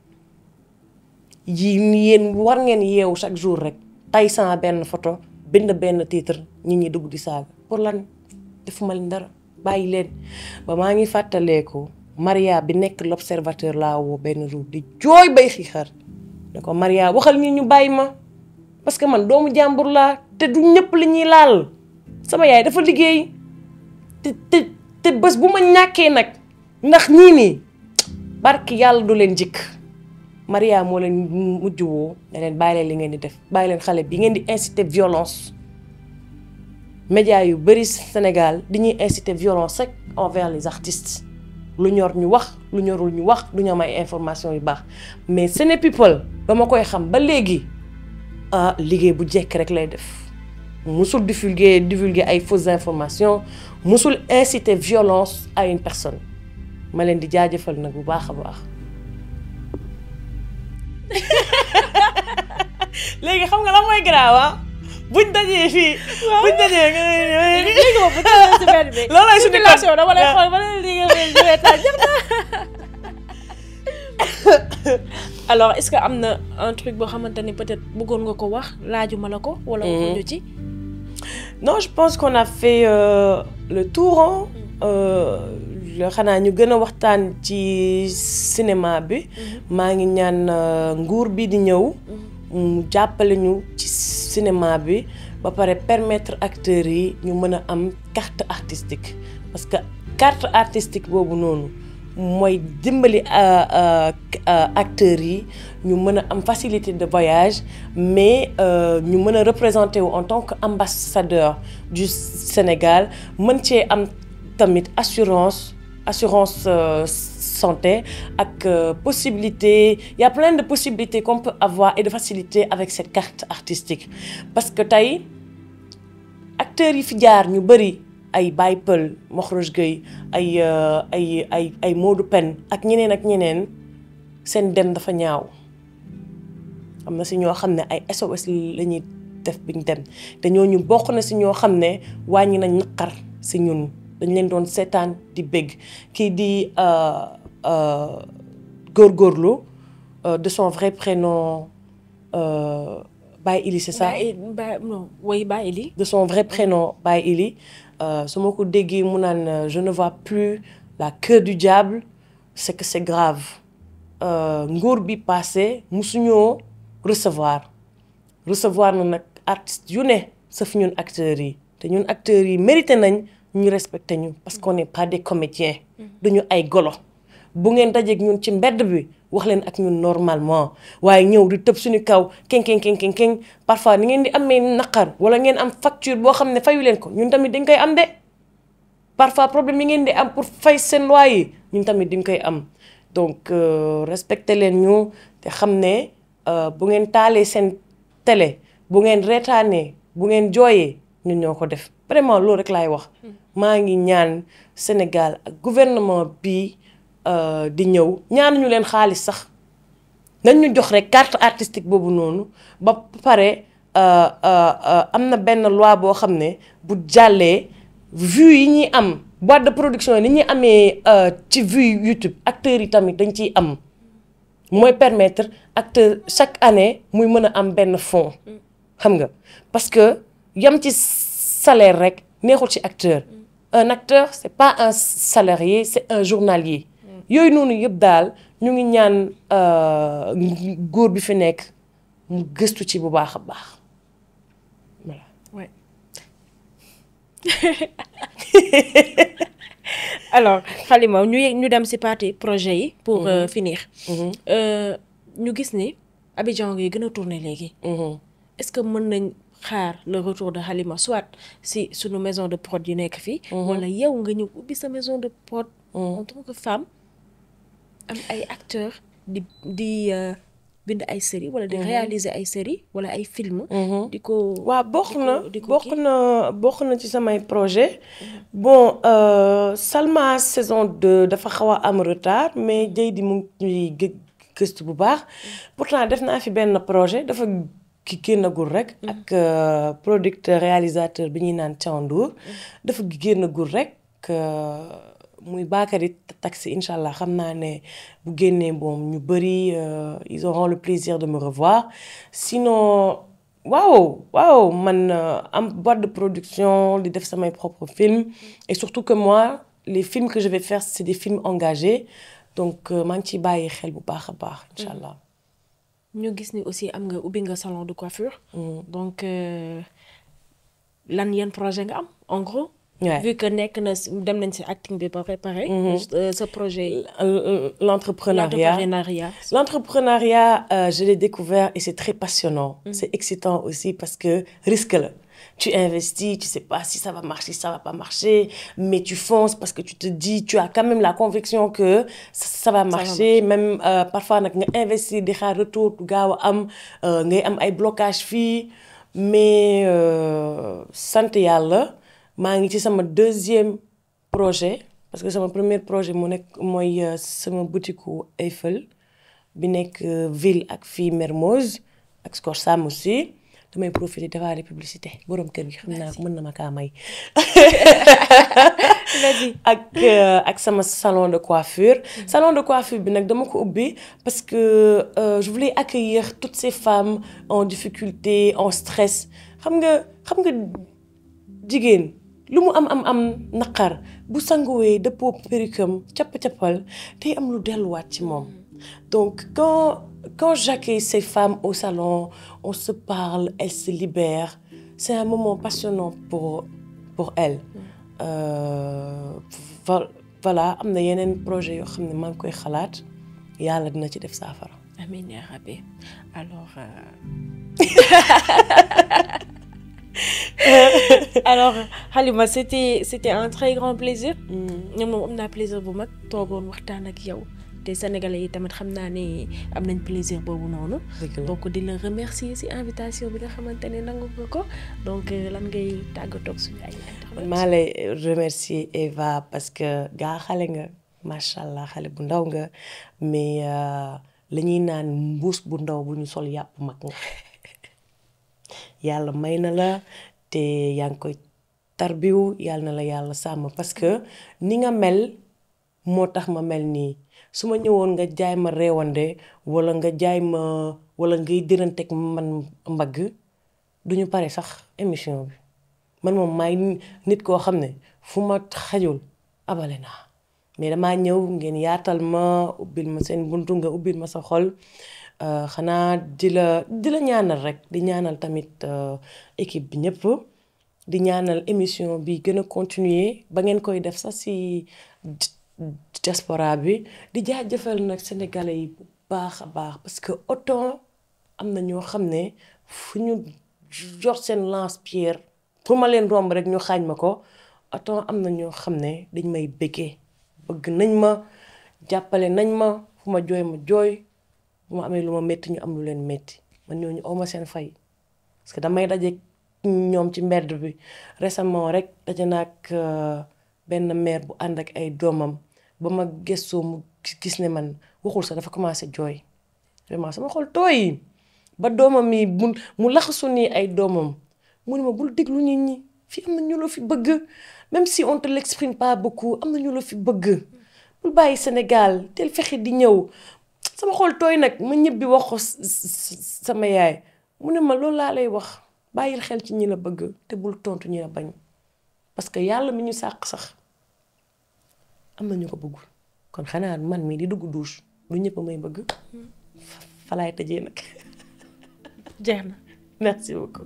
[SPEAKER 1] yi yéen war ngeen yeewu chaque jour rek tay sama benn photo bind benn titre nit ñi dugg di saaga pour lan defuma leen dara bàyyi leen ba maa ngi fàttaleeku Maria bi nekk l'observateur laa woo benn jour di jooy bay xiixar ne ko Maria waxal ñi ñu bàyyi ma parce que man doomu jàmbur laa te du ñëpp li ñuy laal sama yaay dafa liggéey te te te bés bu ma ñàkkee nag ndax ñii nii barki yàlla du leen jikk Maria moo leen mujj woo ne leen bàyyi leen li ngeen di def bàyyi leen xale bi ngeen di inciter violence média yu bëri Sénégal di ñuy inciter violence rek envers les artistes lu ñor ñu wax lu ñorul ñu wax du ñu am ay information yu baax mais Séné People ba ma koy xam ba léegi ah liggéey bu jekk rek lay def musul divulguer divulguer ay fausses informations musul inciter violence à une personne ma leen di jaajëfal nag bu baax a baax. léegi xam nga lan mooy garaawa buñ dajee fii. buñ dajee nga
[SPEAKER 2] léegi moom bu tawee si benn bi.
[SPEAKER 1] loolooy suñu
[SPEAKER 2] circulation dama lay xool ba léegi léegi léegi jeex na. alors est-ce que am na un truc boo xamante ni peut-être bëggoon nga ko wax laajuma la ko. wala waxuñu ci.
[SPEAKER 1] non je pense qu'on a fait euh, le tour hein xanaa ñu gën a waxtaan ci cinéma bi. maa ngi ñaan nguur bi di ñëw. mu jàppale ñu ci cinéma bi ba pare permettre acteurs yi ñu mën a am carte artistique parce que carte artistique boobu noonu mooy dimbali acteurs yi ñu mën a am facilité de voyage mais ñu mën a représenter wu en tant que ambassadeur du Sénégal mën cee am tamit assurance assurance santé ak possibilité il y a plein de possibilités qu'on peut avoir et de facilité avec cette carte artistique parce que tey acteurs yi fi jaar ñu bëri ay Baye Peul Mokhroch Gueye ay ay ay ay Modou Pen ak ñeneen ak ñeneen seen dem dafa ñaaw am na si ñoo xam ne ay SOS la ñuy def biñ dem te ñooñu bokk na si ñoo xam ne wàññi nañ naqar si ñun dañ leen doon seetaan di bégg kii di góorgóorlu de son vrai prénom Baye Ili c'est ça
[SPEAKER 2] Baye Baye non oui Baye Ili.
[SPEAKER 1] de son vrai prénom Baye Ili su ma ko déggee mu naan je ne vois plus la queue du diable c'est que c'est grave nguur bi passé musuñoo recevoir recevoir na nag artistes yu ne sauf ñun acteurs yi te ñun acteurs yi mérité nañ ñu respecté ñu parce qu'on n'est pas des comédiens duñu ay golo bu ngeen dajeeg ñun ci mbedd bi wax leen ak ñun normalement waaye ñëw di tëb suñu kaw keng keng keng keng keng parfois ni ngeen di amee naqar wala ngeen am facture boo xam ne fayu leen ko ñun tamit dañ koy am de parfois problème yi ngeen di am pour fay seen loyer yi ñun tamit dañ koy am donc respecté leen ñu te xam ne bu ngeen taalee seen télé bu ngeen reetaanee bu ngeen jooyee ñun ñoo ko def vraiment loolu rek laay wax maa ngi ñaan Sénégal ak gouvernement bi di ñëw ñaanuñu leen xaalis sax nañ ñu jox rek carte artistique boobu noonu ba pare am na benn loi boo xam ne bu jàllee vues yi ñuy am boîte de production yi ni ñuy amee ci vue YouTube acteurs yi tamit dañ ciy am mooy permettre acteur chaque année muy mën a am benn fonds xam nga parce que yam ci salaire rek neexul ci acteur un acteur c'est pas un salarié c'est un journalier yooyu noonu yëpp daal ñu ngi ñaan góor bi fi nekk mu gëstu ci bu baax a baax voilà.
[SPEAKER 2] Ouais. alors Halima ñu ñu dem ci partie projet yi. pour euh, finir. ñu gis ni Abidjan ngay gën a tourner léegi. est-ce que mën nañ xaar le retour de Halima soit si sunu maison de prod yu nekk fii. wala yow nga ñëw ubbi sa maison de prod. en tant que femme am ay acteurs di di bind ay séries wala di réaliser ay séries wala ay films. di ko
[SPEAKER 1] waaw bokk na
[SPEAKER 2] di ko
[SPEAKER 1] bokk na bokk na ci samay projet bon Salma saison 2 dafa xaw a am retard mais Dieydi mu ngi ñuy gëstu bu baax pourtant def naa fi benn projet dafa ki génnagul rek ak producteur réalisateur bi ñuy naan Thiandour dafa génnagul rek muy Bakary Taxi incha allah xam naa ne bu génnee boom ñu bëri ils auront le plaisir de me revoir sinon waaw waaw man am boîte de production di def samay propres films et surtout que moi les films que je vais faire c'est des films engagés donc maa ngi ciy bàyyi xel bu baax a baax incha allah.
[SPEAKER 2] ñu gis ni aussi am nga ubbi nga salon de coiffure. donc lan yan projet nga am en gros.
[SPEAKER 1] Ouais.
[SPEAKER 2] vu que nekk na dem nañ ci acting bi ba préparé. ce projet.
[SPEAKER 1] l'entrepreneuriat
[SPEAKER 2] l'entrepreneuriat.
[SPEAKER 1] l'entrepreneuriat euh, je l'ai découvert et c'est très passionnant. c'est excitant aussi parce que risque la. tu investis tu sais pas si ça va marcher si ça va pas marcher mais tu fonces parce que tu te dis tu as quand même la conviction que ça, ça va marcher même euh, parfois nag nga investir di xaar retour du gaaw a am ngay am ay blocage fii mais sant yàlla maa ngi ci sama deuxième projet parce que sama premier projet mu nekk mooy sama boutique Eiffel bi nekk ville ak fii Mermoz ak Scorsam aussi damay profiter defaale publicité borom kër gi xam naa mën na ma kaa may ak ak sama salon de coiffure salon de coiffure bi nag dama ko ubbi parce que euh, je voulais accueillir toutes ces femmes en difficulté en stress xam nga xam nga jigéen lu mu am am am naqar bu sanguwee dëppoo perikam capp-cappal tey am lu delluwaat ci moom donc quand quand j'accueille ces femmes au salon on se parle elles se libèrent c'est un moment passionnant pour pour elles euh, voilà am na yeneen projet yoo xam ne maa ngi koy xalaat yàlla dina ci def saafara
[SPEAKER 2] amiin yaa rabbi alors alors Halima c'était c'était un très grand plaisir. ñoom moom am naa plaisir bu mag toogoon waxtaan ak yow te sénégalais yi tamit xam naa ne am nañ plaisir boobu noonu. donc di la remercier ci invitation bi nga xamante ne nangu nga ko donc lan ngay tàggatoo ak suñu ay
[SPEAKER 1] man maa lay remercier Eva parce que gaa xale nga macha allah xale bu ndaw nga mais la ñuy naan mbuus bu ndaw bu ñu sol yàpp mag nga. yàlla may na la te yaa ngi koy tarbiwu yàlla na la yàlla sàmm parce que ni nga mel moo tax ma mel nii su ma ñëwoon nga jaay ma réewande walla nga jaay ma wala ngay dëranteeg man mbagg duñu pare sax émission bi man moom maay nit koo xam ne fu ma xajul abale naa mais damaa ñëw ngeen yaatal ma ubbil ma seen buntu nga ubbil ma sa xol xanaa di la di la ñaanal rek di ñaanal tamit équipe bi ñëpp di ñaanal émission bi gën a continuer ba ngeen koy def sax ci diaspora bi di jaajëfal nag sénégalais yi bu baax a baax parce que autant am na ñoo xam ne fu ñu jox seen lance-pierre pour ma leen romb rek ñu xaañ ma ko autant am na ñoo xam ne dañ may bëggee bëgg nañ ma jàppale nañ ma fu ma jooy ma jooy bu ma amee lu ma métti ñu am lu leen métti man ñooñu awma seen fay parce que damay daje ñoom ci mbedd bi récemment rek daje naag benn mère bu ànd ak ay doomam ba ma gëstoo mu gis ne man waxul sax dafa commencé jooy vraiment sama xol tooy ba doomam mi mu mu laxasu nii ay doomam mu ne ma bul déglu nit ñi fii am na ñu la fi bëgg même si on te l'exprime pas beaucoup am na ñu la fi bëgg bul bàyyi Sénégal teel fexe di ñëw sama xol tooy nag ma ñibbi wax ko sama yaay mu ne ma loolu laa lay wax bàyyil xel ci ñi la bëgg te bul tontu ñi la bañ parce que yàlla mi ñu sàq sax am na ñu ko bëggul kon xanaa man mii di dugg douche lu ñëpp may bëgg fa laay tëjee nag
[SPEAKER 2] jeex na
[SPEAKER 1] merci beaucoup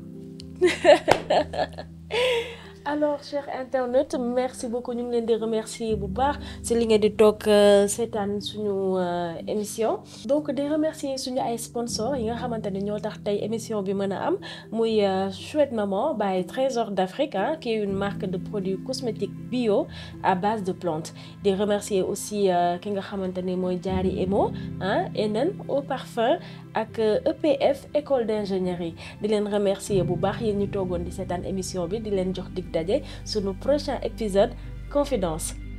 [SPEAKER 2] alors chers internautes merci beaucoup ñu ngi leen di remercier bu baax si li ngeen di toog seetaan suñu émission donc di remercier suñu ay sponsors yi nga xamante ne ñoo tax tey émission bi mën a am muy Chouette Maman by Trésor d'Afrique ah qui est une marque de produits cosmétiques bio à base de plantes di remercier aussi ki nga xamante ne mooy Diary Emo ah Enen Eau Parfum ak EPF école d'ingénierie di leen remercier bu baax yéen ñu toogoon di seetaan émission bi di leen jox dig daje sunu prochain épisode confidence